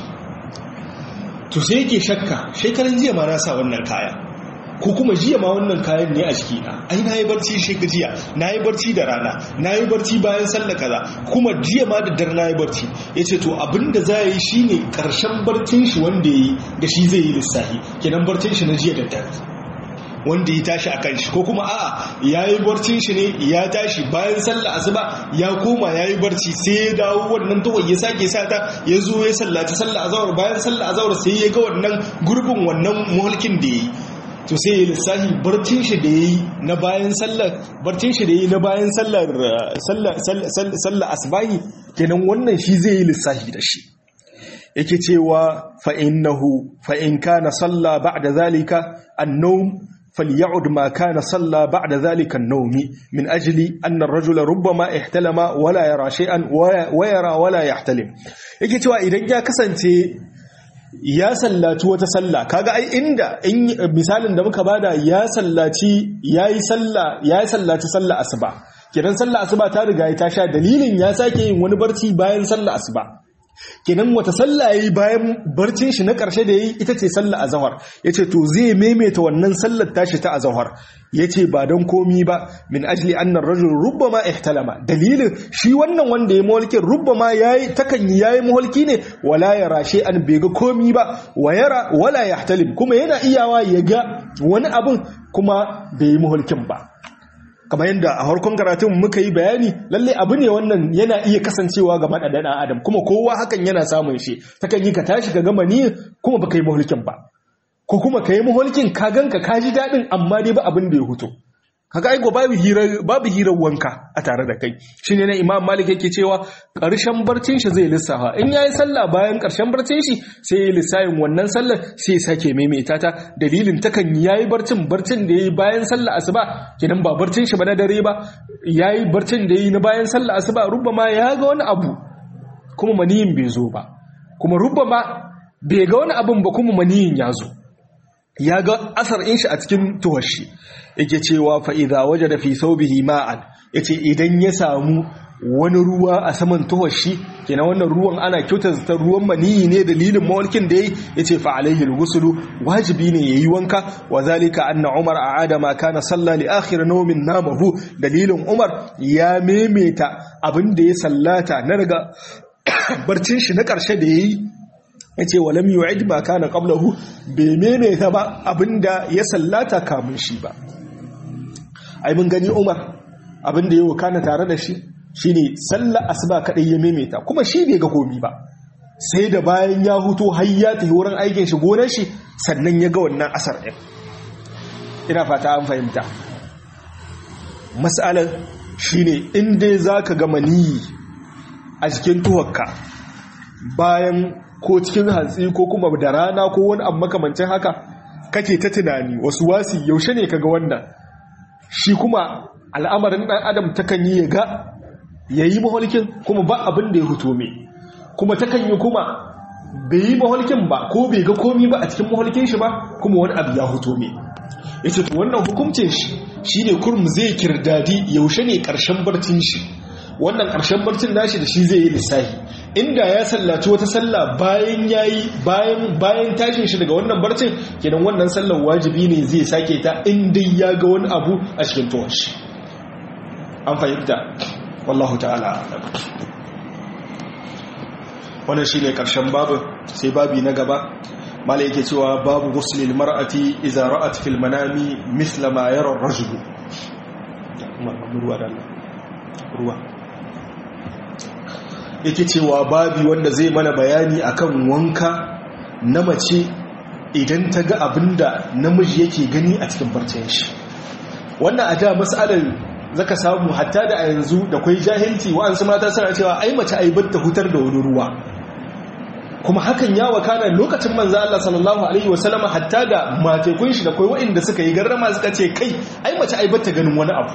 to sai yake shakka shekaran jiya ma na sa wannan kaya ko kuma jiya ma wannan kayan ne a jikina ai na yi barci sheka jiya na yi barci da rana na yi barci bayan sallah kaza kuma jiya ma da dare na yi barci ya ce to abinda za yi shi ne ƙarshen barcin shi wanda ya yi da shi zai yi lissahi kenan barcin shi na jiya da dare wanda ya tashi a kan shi ko kuma a'a ya yi barcin shi ne ya tashi bayan sallah asuba ya koma ya yi barci sai ya dawo wannan tawai ya sake sata ya zo ya sallaci sallah azawar bayan sallah azawar sai ya ga wannan gurbin wannan mulkin da ya yi to sai ya lissahi barcin shi da ya yi na bayan sallar barcin shi da ya yi na bayan sallar sallar asbahi kenan wannan shi zai yi lissahi da shi yake cewa fa'innahu fa'in kana salla ba'da zalika annawm فليعد ما كان صلى بعد ذلك النوم من أجل أن الرجل ربما احتلم ولا يرى شيئا ويرى ولا يحتلم yake cewa idan ya kasance ya sallaci wata sallah kaga ai inda misalin da muka bada ya sallaci yayi sallah yayi sallaci sallah asuba kidan sallah asuba ta riga ta sha dalilin ya sake yin wani barci bayan sallah asuba kenan wata sallah yayi bayan barcin shi na ƙarshe da yayi ita ce sallah azhar yace to zai maimaita wannan sallar tashi ta azhar yace ba dan komi ba min ajli anna ar-rajul rubbama ihtalama dalilin shi wannan wanda ya mulkin rubbama yayi takan yayi mulki ne wala yara an bai ga komi ba wa yara wala yahtalim kuma yana iyawa ya ga wani abun kuma bai yi mulkin ba kamar yadda a harkon karatun muka yi bayani lalle abu ne wannan yana iya kasancewa ga maɗaɗan adam kuma kowa hakan yana samun shi takan yi ka tashi ka gama ni kuma baka yi mahulkin ba ko kuma ka yi mahulkin ka ganka ka ji daɗin amma dai ba abin da ya huto kaga aiko babu hirar babu hirar wanka a tare da kai shine na imam malik yake cewa ƙarshen barcin shi zai lissafa in yayi sallah bayan ƙarshen barcin shi sai ya lissafin wannan sallar sai ya sake maimaita ta dalilin takan yayi barcin barcin da yayi bayan sallah asuba kidan ba barcin shi ba na dare ba yayi barcin da yayi na bayan sallah asuba rubbama ya ga wani abu kuma maniyin bai zo ba kuma rubbama bai ga wani abun ba kuma maniyin ya zo ya ga asar in shi a cikin tuwashi yake cewa fa'iza waje da fi saubihi ma'an ya ce idan ya samu wani ruwa a saman tuwashi kenan wannan ruwan ana kyautar ta ruwan maniyi ne dalilin mawalkin da ya yi ya ce fa'alaihi gusulu wajibi ne ya yi wanka wa zalika anna umar a adama kana salla li akhir nomin namahu dalilin umar ya memeta abin da ya sallata na daga barcin shi na ƙarshe da ya yi ya ce walam yu'id ma kana qablahu bai maimaita ba abinda ya sallata kamun shi ba ai mun gani Umar abinda ya wakana tare da shi shine sallar asuba kadai ya maimaita kuma shi bai ga komi ba sai da bayan ya huto har ya tafi wurin aikin shi gonar shi sannan ya ga wannan asar din ina fata an fahimta mas'alar shine in dai zaka ga maniyi a cikin tuwakka bayan ko cikin hantsi ko kuma da rana ko wani abu makamancin haka kake ta tunani wasu wasi yaushe ne kaga wannan shi kuma al'amarin dan adam takan yi ga yayi maholkin kuma ba abin da ya huto me kuma takan yi kuma bai yi maholkin ba ko bai ga komi ba a cikin maholkin shi ba kuma wani abu ya huto me yace to wannan hukuncin shi shine kurum zai kirdadi yaushe ne karshen barcin shi wannan ƙarshen barcin nashi da shi zai yi lissahi inda ya sallaci wata sallah bayan yayi bayan bayan tashin shi daga wannan barcin kenan wannan sallar wajibi ne zai sake ta inda ya ga wani abu a cikin tuwon shi an fahimta wallahu ta'ala wannan shine ƙarshen babu sai babi na gaba mala yake cewa babu ghuslil mar'ati idza ra'at fil manami mithla ma yara ar-rajulu ruwa da Allah ruwa yake cewa babi wanda zai mana bayani akan wanka na mace idan ta ga abinda namiji yake gani a cikin barcin shi wannan a da matsalar zaka samu hatta da a yanzu da kwai jahilci wa'ansu mata suna cewa ai mace ai ta hutar da wani ruwa kuma hakan ya wakana lokacin manzo Allah sallallahu alaihi wasallama hatta da matekun shi da kwai wa'inda suka yi garrama suka ce kai ai mace ai ta ganin wani abu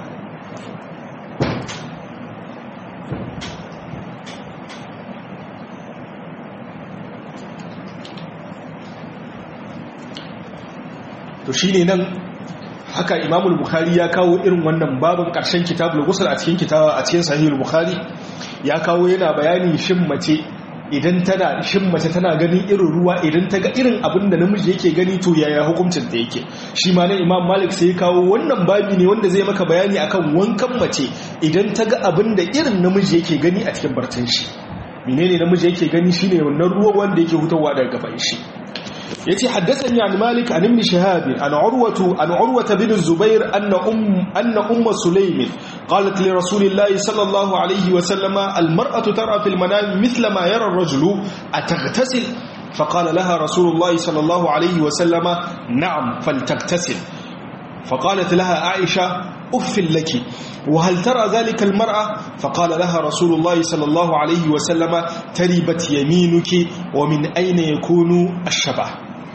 to shine nan haka imamul bukhari ya kawo irin wannan babin karshen kitabul ghusl a cikin kitaba a cikin sahihul bukhari ya kawo yana bayani shin mace idan tana shin mace tana ganin irin ruwa idan ta ga irin abin da namiji yake gani to yaya hukuncin ta yake shi ma nan imam malik sai ya kawo wannan babi ne wanda zai maka bayani akan wankan mace idan ta ga abin da irin namiji yake gani a cikin barcin shi menene namiji yake gani shine wannan ruwa wanda yake hutawa daga gaban shi يتي حدثني عن مالك عن ابن شهاب عن عروة, عن عروة بن الزبير أن أم, أن أم سليم قالت لرسول الله صلى الله عليه وسلم المرأة ترى في المنام مثل ما يرى الرجل أتغتسل فقال لها رسول الله صلى الله عليه وسلم نعم فلتغتسل فقالت لها عائشة أف لك وهل ترى ذلك المرأة فقال لها رسول الله صلى الله عليه وسلم تربت يمينك ومن أين يكون الشبه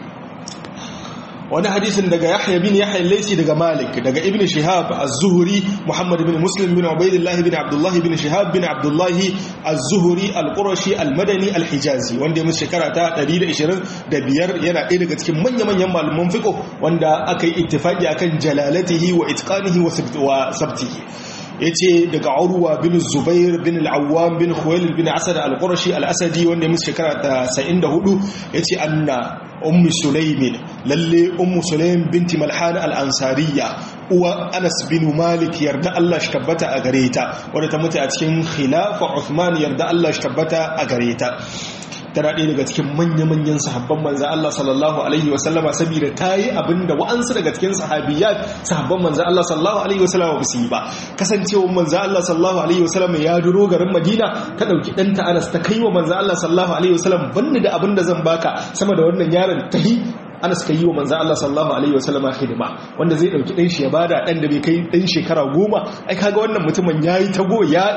wani hadisin daga yahya bin yahya laisi daga malik daga ibn shihab az-zuhri muhammad bin muslim bin ubaidillah bin abdullah bin shihab bin abdullah az-zuhri al-qurashi al-madani al-hijazi wanda ya mutu shekara ta 125 yana ɗaya daga cikin manya-manyan malaman fiqh wanda aka yi ittifaqi akan jalalatihi wa itqanihi wa sabtihi yace daga urwa bin zubair bin al-awwam bin khuwailid bin asad al-qurashi al-asadi wanda ya mutu shekara ta 74 yace anna ummu sulaimin lalle ummu sulaim binti malhan al-ansariya uwa anas bin malik yarda Allah shi tabbata a gare ta wadda ta mutu a cikin khilafa uthman yarda Allah shi tabbata a gare ta tana ɗaya daga cikin manya-manyan sahabban manzan Allah sallallahu Alaihi wasallama saboda ta yi abin da wa'ansu daga cikin sahabiyat sahabban manzan Allah sallallahu Alaihi wasallama ba su yi ba kasancewa manzan Allah sallallahu Alaihi wasallama ya duro garin Madina ta ɗauki ɗanta Anas ta kai wa manzan Allah sallallahu Alaihi wasallam banni da abin da zan baka sama da wannan yaron ta yi Anas ka yi wa manzan Allah sallallahu Alaihi wasallama hidima wanda zai ɗauki ɗan shi ya bada ɗan da bai kai ɗan shekara goma ai kaga wannan mutumin ya yi tago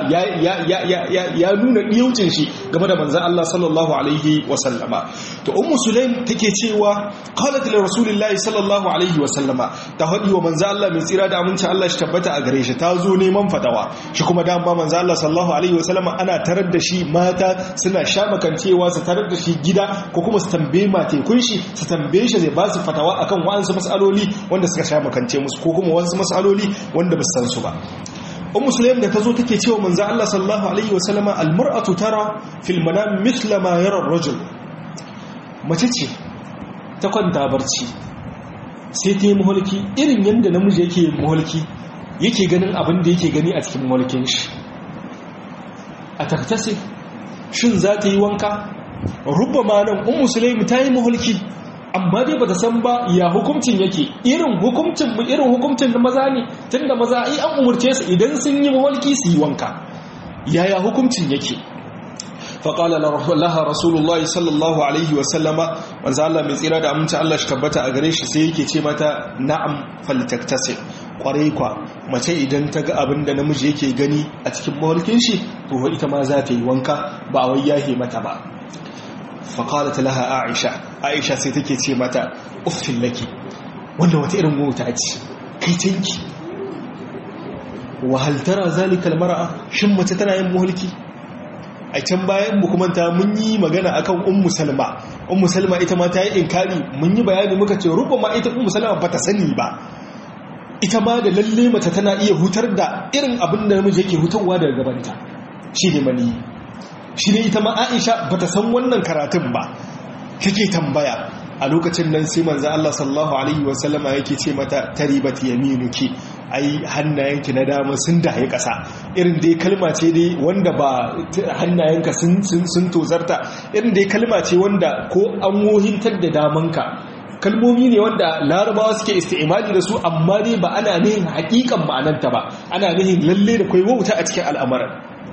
ya nuna ɗiyaucin shi game da manzan Allah sallallahu Alaihi wasallama to ummu sulaim take cewa qalat li rasulillahi sallallahu alaihi wasallama ta hadi wa manzan Allah mai tsira da aminci Allah shi tabbata a gare shi ta zo neman fatawa shi kuma dan ba manzan Allah sallallahu alaihi wasallama ana tarar da shi mata suna shamakancewa su tarar da shi gida ko kuma su tambaye matekun shi su tambaye shi zai ba su fatawa akan wa'ansu mas'aloli wanda suka shamakance musu ko kuma wasu mas'aloli wanda ba su san su ba ummu sulaim da tazo take cewa manzo Allah sallallahu alaihi wasallama almar'atu tara fil manam mithla ma yara ar-rajul mace ce ta kwanta barci sai ta yi muhalki irin yanda namiji yake muhalki yake ganin abin da yake gani a cikin muhalkin shi a taktasi shin za ta yi wanka rubama nan ummu sulaim ta yi muhalki amma dai bata san ba ya hukuncin yake irin hukuncin mu irin hukuncin da maza ne tunda maza ai an umurce su idan sun yi mawalki su yi wanka yaya hukuncin yake faƙala laha rasulullah sallallahu alaihi wasallama wanzu Allah mai tsira da aminci Allah shi tabbata a gare shi sai yake ce mata na'am faltaktasir kwarai kwa mace idan ta ga abin da namiji yake gani a cikin mawalkin shi to ita ma za ta yi wanka ba wai yahe mata ba faƙalat laha aisha aisha sai take ce mata uffin laki wanda wata irin mota ce kai tanki wahaltara zalikal mara'a shin mace tana yin mulki a can bayan mu kuma ta mun yi magana akan ummu salma ummu salma ita ma ta yi inkari mun yi bayani muka ce rubba ma ita ummu salma bata sani ba ita ma da lalle mace tana iya hutar da irin abin da namiji yake hutarwa daga gabanta shi ne mani shi ne ita ma aisha ba ta san wannan karatun ba kake tambaya a lokacin nan sai manzo Allah sallallahu alaihi wasallama yake ce mata taribat yaminuki ai hannayenki na dama sun daye kasa irin dai kalma ce dai wanda ba hannayenka sun sun tozarta irin dai kalma ce wanda ko an wohintar da damanka kalmomi ne wanda larabawa suke isti'imali da su amma dai ba ana nihin hakikan ma'ananta ba ana nihin lalle da kai wauta a cikin al'amuran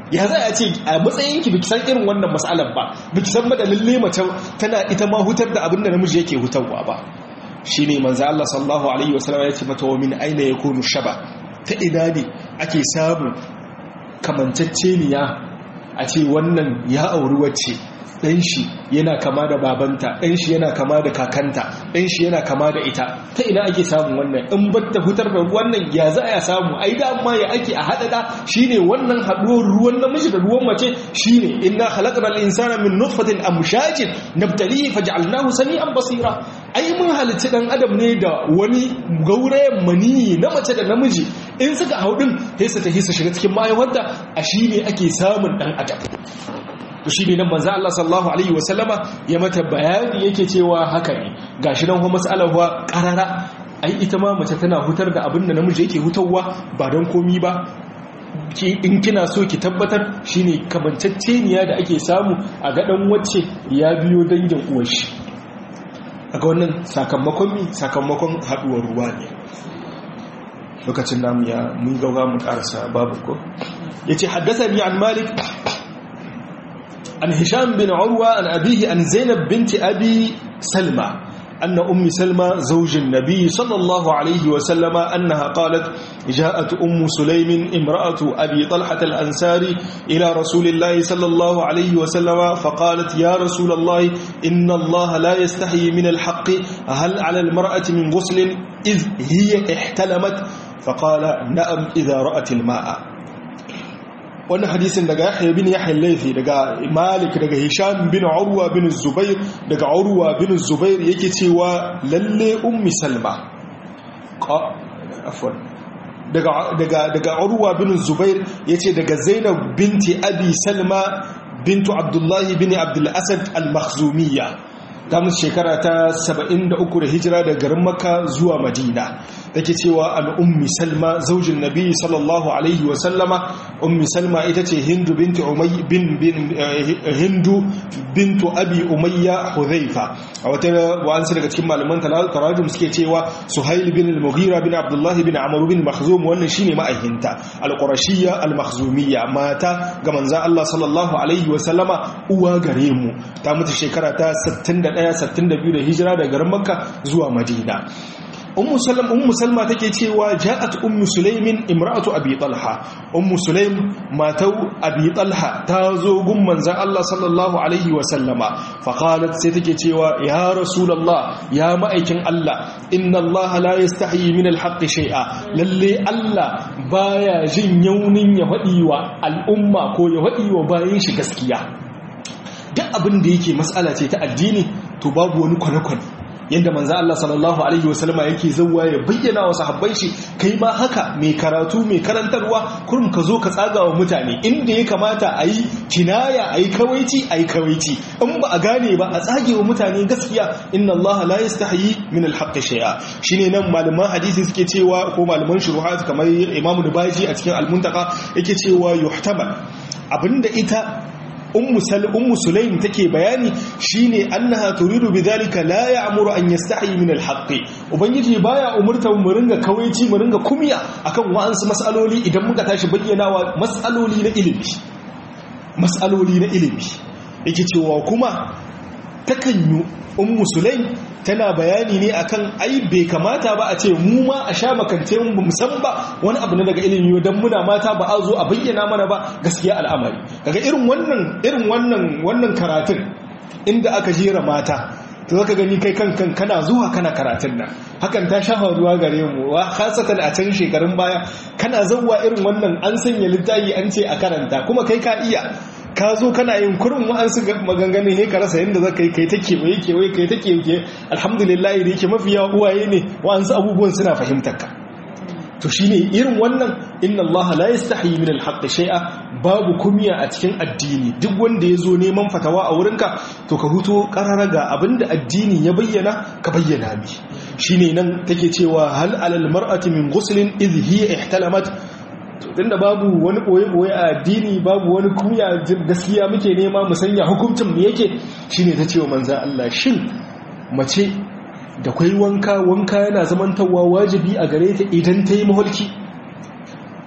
ya za a ce a matsayinki biki san irin wannan matsalar ba biki san da lalle mace tana ita ma hutar da abin da namiji yake hutarwa ba shine manzo Allah sallallahu alaihi wasallam ya ce mata wa min aina yakunu shaba ta ina ne ake samu kamanceceniya a ce wannan ya auri wacce ɗan shi yana kama da babanta ɗan shi yana kama da kakanta ɗan shi yana kama da ita ta ina ake samun wannan in batta fitar da wannan ya za a samu ai da amma ya ake a haɗaɗa shine wannan haɗuwar ruwan namiji da ruwan mace shine inna khalaqnal insana min nutfatin amshajin nabtalihi faj'alnahu sami'an basira ai mun halitta dan adam ne da wani gaurayen mani na mace da namiji in suka hau din sai su tafi su shiga cikin mahaifarta a shine ake samun dan adam to shi ne nan manzo Allah sallallahu alaihi wasallama ya mata bayani yake cewa haka ne gashi nan kuma mas'alar wa qarara ai ita ma mace tana hutar da abin da namiji yake hutarwa ba don komi ba in kina so ki tabbatar shine kamanceceniya da ake samu a gadan wacce ya biyo dangin uwar shi aga wannan sakamakon mi sakamakon haduwar ruwa ne lokacin namu ya mun gauga mu karasa babu ko yace haddathani an malik عن هشام بن عروة عن أبيه عن زينب بنت أبي سلمى أن أم سلمى زوج النبي صلى الله عليه وسلم أنها قالت جاءت أم سليم امرأة أبي طلحة الأنساري إلى رسول الله صلى الله عليه وسلم فقالت يا رسول الله إن الله لا يستحي من الحق هل على المرأة من غسل إذ هي احتلمت فقال نعم إذا رأت الماء wannan hadisin daga yahya bin yahya laifi daga malik daga hisham bin urwa bin zubair daga urwa bin zubair yake cewa lalle ummi salma afwan daga daga daga urwa bin zubair yace daga zainab binti abi salma bintu abdullahi bin abdul asad al-makhzumiyya damun shekara ta 73 da hijira da garin makka zuwa madina take cewa an ummi salma zaujin nabi sallallahu alaihi wa sallama ummi salma ita ce hindu bintu umay bin bin hindu bintu abi umayya hudhaifa a wata wa'ansu daga cikin malaman tarajum suke cewa suhail bin al-mughira bin abdullah bin amr bin makhzum wannan shine ma'ahinta al-qurashiyya al-makhzumiyya mata ga manzo Allah sallallahu alaihi wa sallama uwa gare mu ta mutu shekara ta 61 62 da hijira daga garin makka zuwa madina ummu salam ummu salma take cewa ja'at ummu sulaimin imra'atu abi talha ummu sulaim matau abi talha ta zo gun manzon Allah sallallahu alaihi wa sallama fa qalat sai take cewa ya rasulullah ya ma'aikin Allah inna Allah la yastahi min al-haqqi shay'a lalle Allah baya jin yaunin ya fadi wa al'umma ko ya fadi wa bayin shi gaskiya duk abin da yake mas'ala ce ta addini to babu wani kwane-kwane yadda manzo Allah sallallahu alaihi wasallama yake zawwa ya bayyana wa sahabbai shi kai ma haka mai karatu mai karantarwa kurum ka zo ka tsaga wa mutane inda ya kamata a yi kinaya a yi kawaici a yi kawaici in ba a gane ba a tsage wa mutane gaskiya inna Allah la yastahi min al-haqq shay'a shine nan malaman hadisi suke cewa ko malaman shuruhat kamar Imam Dubaji a cikin al-Muntaka yake cewa yuhtamal abinda ita ummu sulaim take bayani shine annaha turidu bidhalika la ya'muru an yastahi min al-haqqi ubangiji baya umurta mu ringa kawaici mu ringa kumiya akan wa'ansu mas'aloli idan muka tashi bayyanawa mas'aloli na ilimi mas'aloli na ilimi yake cewa kuma takan yi ummu sulaim tana bayani ne akan ai bai kamata ba a ce mu ma a sha makance mu ba san ba wani abu ne daga ilimi dan muna mata ba a zo a bayyana mana ba gaskiya al'amari kaga irin wannan irin wannan wannan karatun inda aka jera mata to zaka gani kai kankan kana zuwa kana karatun nan hakan ta shafa ruwa gare mu wa khasatan a can shekarun baya kana zawwa irin wannan an sanya littafi an ce a karanta kuma kai ka iya ka zo kana yin kurin wa'ansu maganganun ne ka rasa yadda za ka yi kai ta kewaye kewaye kai ta kewaye alhamdulillah da yake mafi yawa uwaye ne wa'ansu abubuwan suna fahimtar ka to shine irin wannan inna Allah la yastahi min al shay'a babu kumiya a cikin addini duk wanda ya zo neman fatawa a wurinka to ka huto karara ga abinda addini ya bayyana ka bayyana mi shine nan take cewa hal alal mar'ati min ghuslin idh hiya ihtalamat tunda babu wani ɓoye-ɓoye a addini babu wani kunya gaskiya muke nema mu sanya hukuncin mu yake shine ta cewa manzan Allah shin mace da kwai wanka wanka yana zamantawa wajibi a gare ta idan ta yi maholki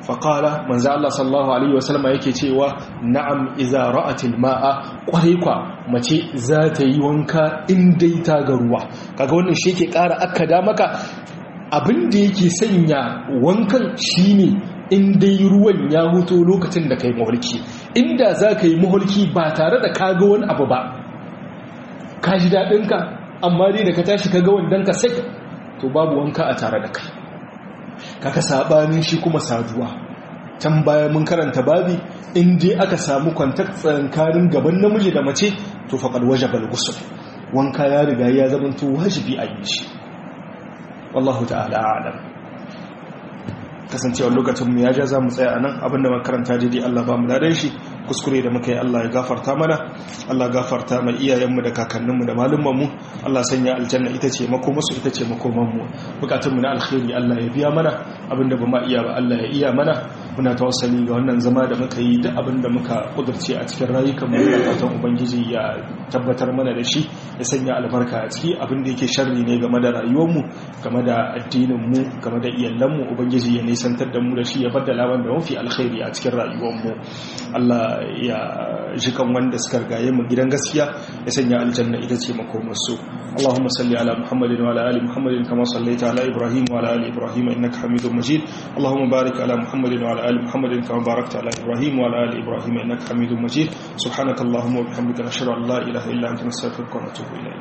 faƙala manzo Allah sallallahu alaihi wasallama yake cewa na'am iza ra'atil ma'a kwarai kwa mace za ta yi wanka in dai ta ga ruwa kaga wannan shi yake ƙara akkada maka abin da yake sanya wankan shine in dai ruwan ya huto lokacin da kai mahulki inda za ka yi mahulki ba tare da ka ga wani abu ba ka ji daɗinka amma dai da ka tashi ka ga wandonka sai to babu wanka a tare da kai kaka sabanin shi kuma saduwa can baya mun karanta babi in dai aka samu kwantak tsankanin gaban namiji da mace to faqad wajaba al-ghusl wanka ya riga ya zama to wajibi a yi shi wallahu ta'ala a'lam kasancewar lokacin mu ya ja za mu tsaya a nan abinda makaranta daidai Allah ba mu dadan shi kuskure da muka yi Allah ya gafarta mana Allah gafarta mai iyayenmu da kakanninmu da malumanmu Allah sanya aljanna ita ce makomarsu ita ce makomanmu bukatunmu na alkhairi Allah ya biya mana abinda ba ma iya ba Allah ya iya mana muna tawassali ga wannan zama da muka yi duk abinda muka kudurce a cikin rayukanmu da fatan ubangiji ya tabbatar mana da shi ya sanya albarka a ciki abinda yake sharri ne game da rayuwarmu game da addininmu game da iyalanmu ubangiji ya nisantar da mu da shi ya baddala wanda mafi alkhairi a cikin rayuwarmu Allah ya jikan wanda suka rigaye mu gidan gaskiya ya sanya aljanna ita ce makomarsu Allahumma salli ala Muhammadin wa ala ali Muhammadin kama sallaita ala Ibrahim wa ala ali Ibrahim innaka Hamidum Majid Allahumma barik ala Muhammadin wa ala ali Muhammadin kama barakta ala Ibrahim wa ala ali Ibrahim innaka Hamidum Majid subhanakallahumma wa bihamdika nashhadu an la ilaha illa anta nastaghfiruka wa natubu ilayk